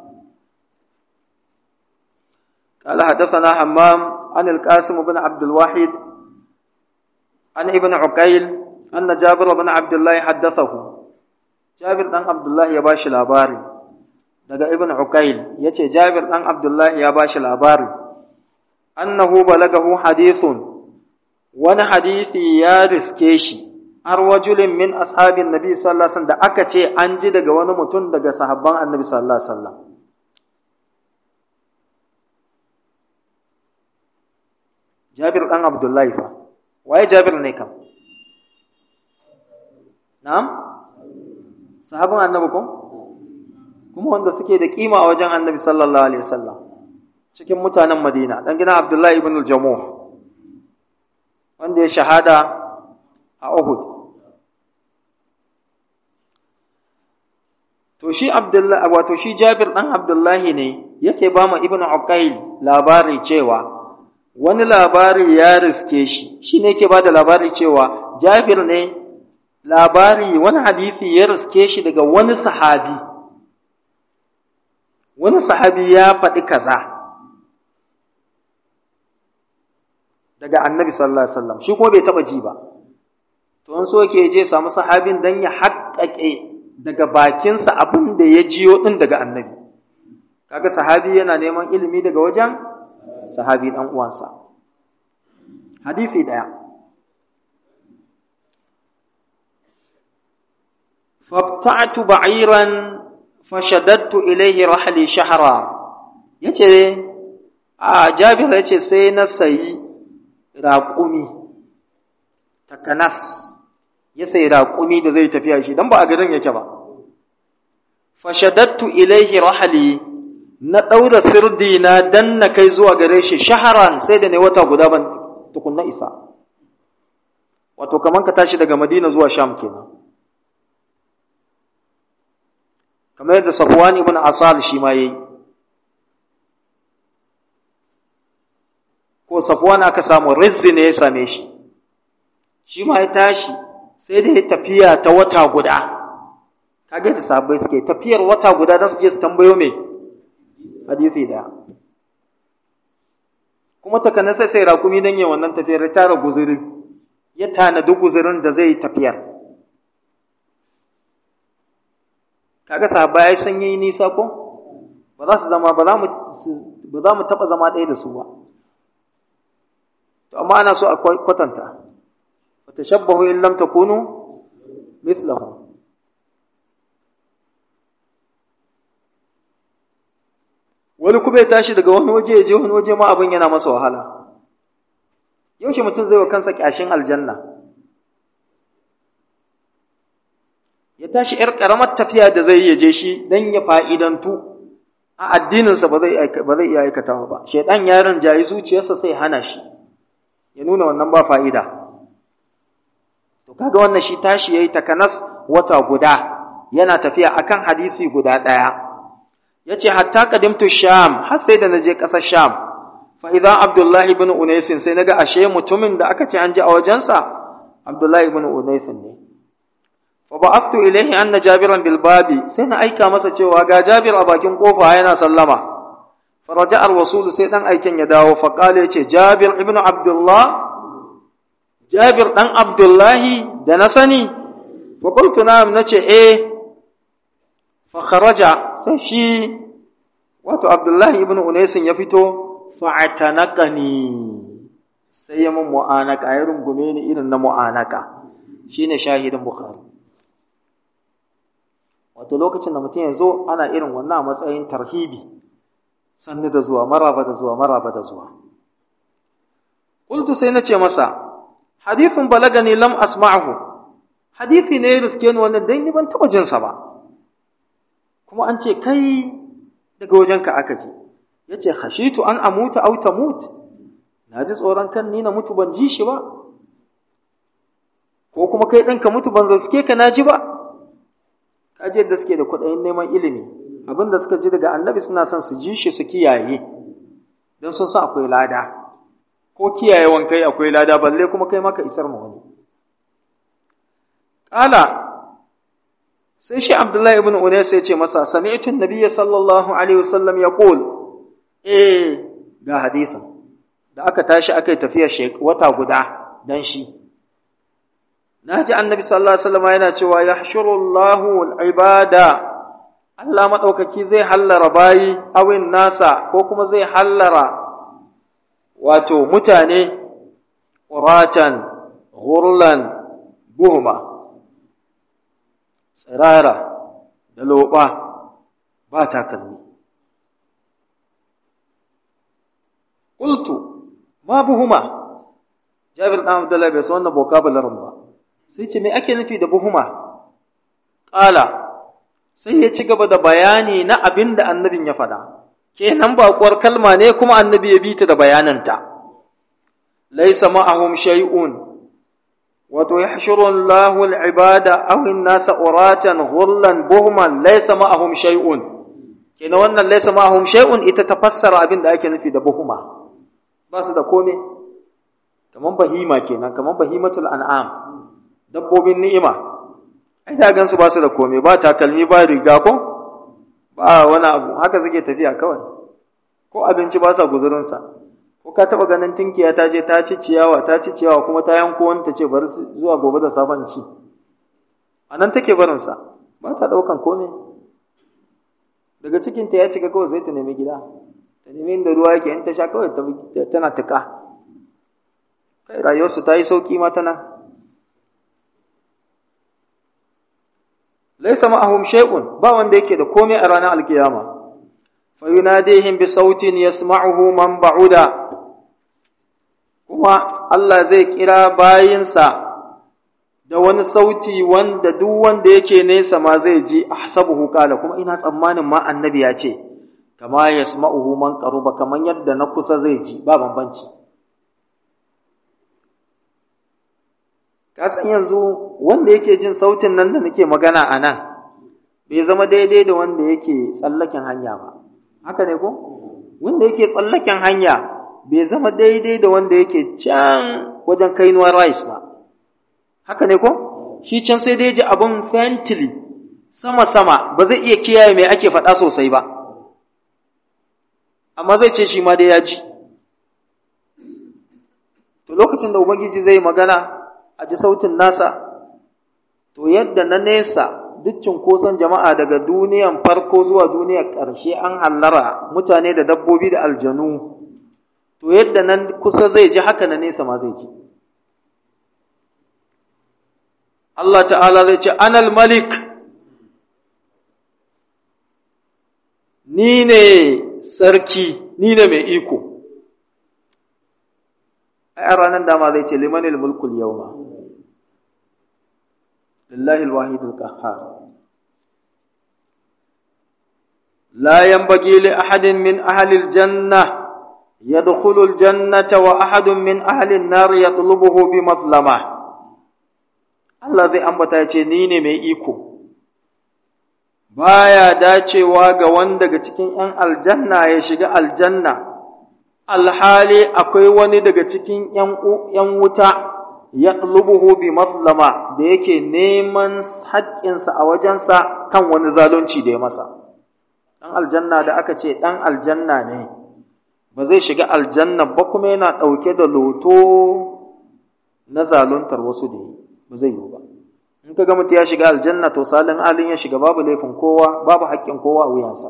A: قال حدثنا حمام عن القاسم بن عبد الواحد عن ابن عقيل أن جابر بن عبد الله حدثه جابر بن عبد الله يباشي الأباري daga ibn Uqayl yace Jabir dan Abdullah ya bashi labari annahu balagahu hadithun wani hadisi ya riske shi har wajulin min ashabin nabi sallallahu alaihi wasallam da aka ce an ji daga wani mutum daga sahabban annabi sallallahu alaihi wasallam Jabir dan Abdullah fa waye Jabir ne kam Na'am sahabban annabi ko kuma wanda suke da kima a wajen annabi sallallahu alaihi wasallam cikin mutanen Madina dan gidan Abdullah ibn al-Jamuh wanda ya shahada a Uhud to shi Abdullah wato shi Jabir dan Abdullahi ne yake ba mu Ibn Uqayl labari cewa wani labari ya riske shi shine yake ba da labari cewa Jabir ne labari wani hadisi ya riske shi daga wani sahabi wani sahabi ya faɗi kaza daga annabi sallallahu alaihi wasallam shi kuma bai taɓa ji ba to in so yake je samu sahabin dan ya haƙƙaƙe daga bakinsa abin da ya jiyo din daga annabi kaga sahabi yana neman ilimi daga wajen sahabi dan uwansa hadisi daya فابتعت بعيرا فشددت إليه رحلي شهرا yace a Jabir yace sai na sayi raƙumi takanas ya sayi raƙumi da zai tafiya shi dan ba a garin yake ba fashadattu ilaihi rahali na ɗaura sirdi na dan na kai zuwa gare shi shaharan sai da ne wata guda ban tukunna isa wato kaman ka tashi daga Madina zuwa Sham kenan kamar yadda Safwan ibn Asal shi ma yayi ko Safwan aka samu rizzi ne ya same shi shi ma ya tashi sai da ya tafiya ta wata guda kage da sahabbai suke tafiyar wata guda don su je su tambayo me hadisi da kuma takana sai sai rakumi dan yin wannan tafiyar ya tara guzurin ya tanadi guzurin da zai tafiyar kaga sahabbai ai sun yi nisa ko ba za su zama ba za mu ba za mu taba zama ɗaya da su ba to amma ana so a kwatanta wa tashabbahu in lam takunu mithlahum wani kuma ya tashi daga wani waje ya je wani waje ma abin yana masa wahala yaushe mutum zai wa kansa kyashin aljanna ya tashi ‘yar ƙaramar tafiya da zai ya je shi don ya fa'idantu a addininsa ba zai iya aikatawa ba, shaiɗan yaron jayi zuciyarsa sai hana shi, ya nuna wannan ba fa'ida. To, kaga wannan shi tashi ya yi takanas wata guda yana tafiya akan hadisi guda ɗaya. Ya ce, hatta kadimtu Sham, har sai da na je ƙasar Sham, fa'idan Abdullahi bin Unaisin sai na ga ashe mutumin da aka ce an ji a wajensa, Abdullahi bin Unaisin ne. فبعثت إليه أن جابرا بالباب سينا أيكا مسا cewa ga Jabir a bakin kofa yana sallama faraja ar-rasul sai dan aikin ya dawo fa kale yace Jabir ibn Abdullah Jabir dan Abdullahi da na sani fa qultu na'am nace eh fa kharaja sai shi wato Abdullahi ibn Unaisin ya fito fa atanaqani sai ya mun mu'anaka ya rungume ni irin na mu'anaka shine shahidin Bukhari wato lokacin da mutum ya zo ana irin wannan a matsayin tarhibi sannu da zuwa maraba da zuwa maraba da zuwa qultu sai nace masa hadithun balagani lam asma'hu hadithi ne riske ni wannan dan ni ban taba jin sa ba kuma an ce kai daga wajenka aka ji yace hashitu an amuta aw tamut naji tsoron kan ni na mutu ban ji shi ba ko kuma kai ɗanka mutu ban zaske ka naji ba kaji yadda suke da kuɗayin neman ilimi abin da suka ji daga annabi suna son su ji shi su kiyaye don sun san akwai lada ko kiyayewan kai akwai lada balle kuma kai maka isar ma wani ƙala sai shi abdullahi ibn unais ya ce masa sami'tu nabiyya sallallahu alaihi wasallam yaqul eh ga hadisin da aka tashi aka yi tafiya wata guda dan shi na ji annabi sallallahu alaihi wasallam yana cewa yahshurullahu al-ibada Allah madaukaki zai hallara bayi awin nasa ko kuma zai hallara wato mutane quratan ghurlan buhma tsirara da loba ba takalmi qultu ma buhuma Jabir dan Abdullah bai san wannan vocabulary ba sai ce me ake nufi da buhuma ƙala sai ya ci gaba da bayani na abin da annabin ya faɗa kenan baƙuwar kalma ne kuma annabi ya bi ta da bayananta laisa ma'ahum shay'un wato yahshuru Allahu al-ibada aw an-nasa uratan ghullan buhman laisa ma'ahum shay'un kenan wannan laisa ma'ahum shay'un ita ta fassara abin da ake nufi da buhuma ba su da komai kaman bahima kenan kaman bahimatul an'am dabbobin ni'ima ai ta gansu ba su da komai ba takalmi ba riga ko ba wani abu haka suke tafiya kawai ko abinci ba sa guzurinsa ko ka taba ganin tinkiya ta je ta ci ciyawa ta ci ciyawa kuma ta yanko wani ta ce bari zuwa gobe da safen ci a nan take barinsa ba ta ɗaukan komai daga cikinta ya cika kawai sai ta nemi gida ta nemi inda ruwa yake in ta sha kawai tana tuka kai rayuwarsu ta yi sauƙi ma tana laisa ma'ahum shay'un ba wanda yake da komai a ranar alkiyama fa yunadihim bi sautin yasma'uhu man ba'uda kuma Allah zai kira bayinsa da wani sauti wanda duk wanda yake nesa ma zai ji ahsabuhu qala kuma ina tsammanin ma annabi ya ce kama yasma'uhu man qaruba kaman yadda na kusa zai ji ba bambanci ka san yanzu wanda yake jin sautin nan da nake magana a nan bai zama daidai da wanda yake tsallaken hanya ba haka ne ko wanda yake tsallaken hanya bai zama daidai da wanda yake can wajen kainuwar rice ba haka ne ko shi can sai dai ji abin fentili sama-sama ba zai iya kiyaye mai ake faɗa sosai ba amma zai ce shi ma dai ya ji to lokacin da ubangiji zai magana a ji sautin nasa to yadda na nesa duk cunkoson jama'a daga duniyan farko zuwa duniyar ƙarshe an hallara mutane da dabbobi da aljanu to yadda nan kusa zai ji haka na nesa ma zai ji Allah ta'ala zai ce anal malik ni ne sarki ni ne mai iko a ranar dama zai ce limanil mulkul yawma lillahi alwahid alqahhar la yanbaghi li ahadin min ahli aljanna يدخل الجنة وأحد من أهل النار يطلبه بمظلمة Allah zai ambata ya ce, Ni ne mai iko, baya dacewa ga wanda daga cikin ’yan aljanna ya shiga aljanna, alhali akwai wani daga cikin ’yan wuta ya bi mazlama da yake neman haƙƙinsa a wajensa kan wani zalunci da ya masa. Ɗan aljanna da aka ce ɗan aljanna ne. ba zai shiga aljanna ba kuma yana ɗauke da loto na zaluntar wasu da yi ba zai yi ba in ka ga mutum ya shiga aljanna to salin alin ya shiga babu laifin kowa babu haƙƙin kowa a wuyansa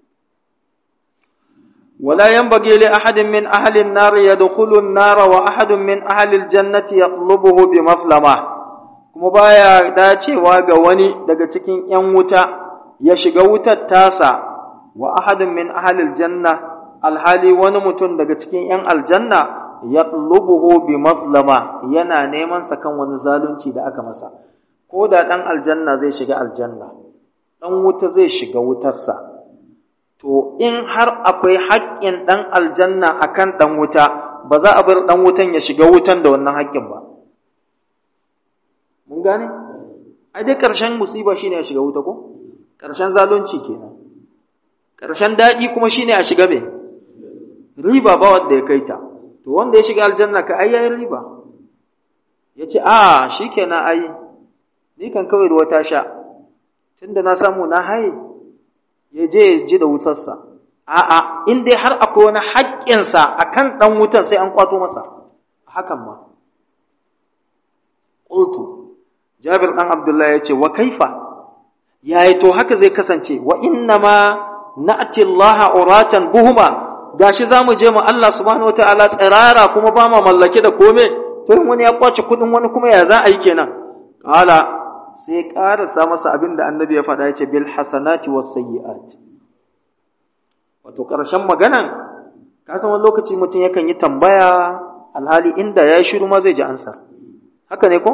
A: ولا ينبغي لأحد من أهل النار يدخل النار وأحد من أهل الجنة يطلبه بمظلمة kuma baya dacewa ga wani daga cikin ‘yan wuta ya shiga wutar tasa wa ahadin min ahalil janna alhali wani mutum daga cikin ‘yan aljanna ya lubuhu bi mazlama yana neman sa kan wani zalunci da aka masa, ko da ɗan aljanna zai shiga aljanna, ɗan wuta zai shiga wutarsa. To, in har akwai haƙƙin ɗan aljanna a kan ɗan wuta, ba za a bar ɗan wutan ya shiga wutan da wannan haƙƙin ba. Mun gane? Ai dai ƙarshen musiba shine ya shiga wuta ko? Ƙarshen zalunci kenan. Ƙarshen daɗi kuma shine a shiga me? riba ba wanda ya kai ta to wanda ya shiga aljanna ka ai yayin riba ya ce a shikenan ai ni kan kawai ruwa ta sha tunda na samu na haye ya je ya ji da wutarsa a'a in dai har akwai wani haƙƙinsa a kan ɗan wutan sai an kwato masa hakan ma ƙultu jabir ɗan abdullahi ya ce wa kaifa yayi to haka zai kasance wa inna ma na'ti allaha uratan buhuma gashi za mu je mu Allah subhanahu wataala tsirara kuma ba ma mallake da kome to in wani ya kwace kudin wani kuma ya za a yi kenan qala sai karasa masa abin da annabi ya faɗa yace bil hasanati was sayyi'at wato karshen maganan ka san wani lokaci mutum yakan yi tambaya alhali inda ya shiru ma zai ji ansa haka ne ko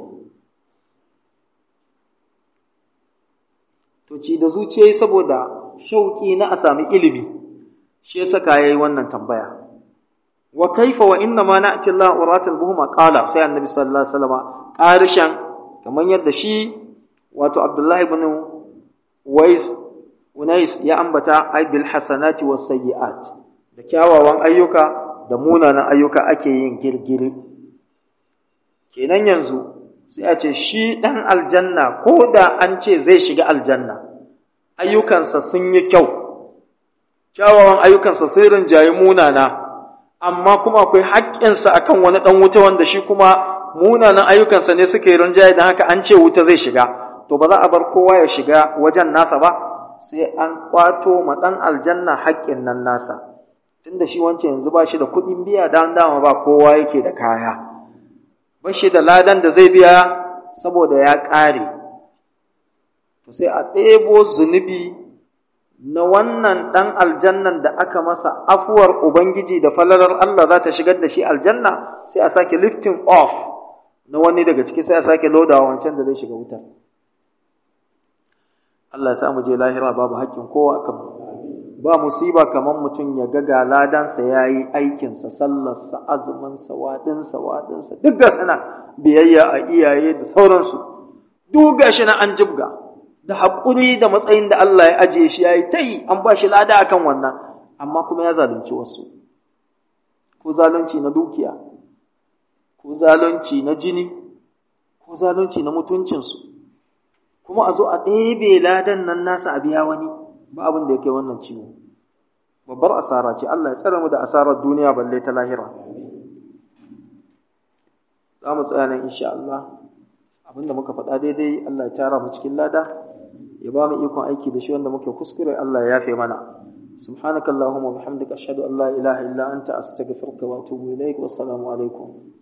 A: to ci da zuciya saboda shauki na a sami ilimi shi ya saka yayi wannan tambaya wa kaifa wa inna ma na'ti Allah uratul buhuma qala sai annabi sallallahu alaihi wasallam qarishan kamar yadda shi wato Abdullah ibn Wais Unais ya ambata ai bil hasanati was sayyi'at da kyawawan ayyuka da munanan ayyuka ake yin girgiri kenan yanzu sai a ce shi dan aljanna ko da an ce zai shiga aljanna ayyukansa sun yi kyau kyawawan ayyukansa sai rinjaye munana amma kuma akwai haƙƙinsa akan wani ɗan wuta wanda shi kuma munanan ayyukansa ne suke rinjaye don haka an ce wuta zai shiga to ba za a bar kowa ya shiga wajen nasa ba sai an kwato ma ɗan aljanna haƙƙin nan nasa tunda shi wancan yanzu ba shi da kuɗin biya da dama ba kowa yake da kaya ba shi da ladan da zai biya saboda ya ƙare to sai a ɗebo zunubi na wannan ɗan aljannan da aka masa afuwar Ubangiji da falalar Allah za ta shigar da shi aljanna sai a sake lifting off na wani daga ciki sai a sake lodawa wancan da zai shiga wutar. Allah ya sa mu je lahira babu haƙƙin kowa kan ba musiba kamar mutum ya ga ga ladansa ya yi aikinsa sallarsa azuminsa waɗinsa waɗinsa duk ga sana biyayya a iyaye da sauransu duk ga shi na an jibga da haƙuri da matsayin da Allah ya ajiye shi ya yi ta yi an ba shi lada akan wannan amma kuma ya zalunci wasu ko zalunci na dukiya ko zalunci na jini ko zalunci na mutuncinsu kuma a zo a ɗebe ladan nan nasa a biya wani ba abin da ya kai wannan ciwo babbar asara ce Allah ya tsare mu da asarar duniya balle ta lahira za mu tsaya nan insha Allah abinda muka faɗa daidai Allah ya tara mu cikin lada ya ba mu ikon aiki da shi wanda muke kuskure Allah ya yafe mana سبحانك اللهم وبحمدك أشهد أن لا إله إلا أنت أستغفرك وأتوب إليك والسلام عليكم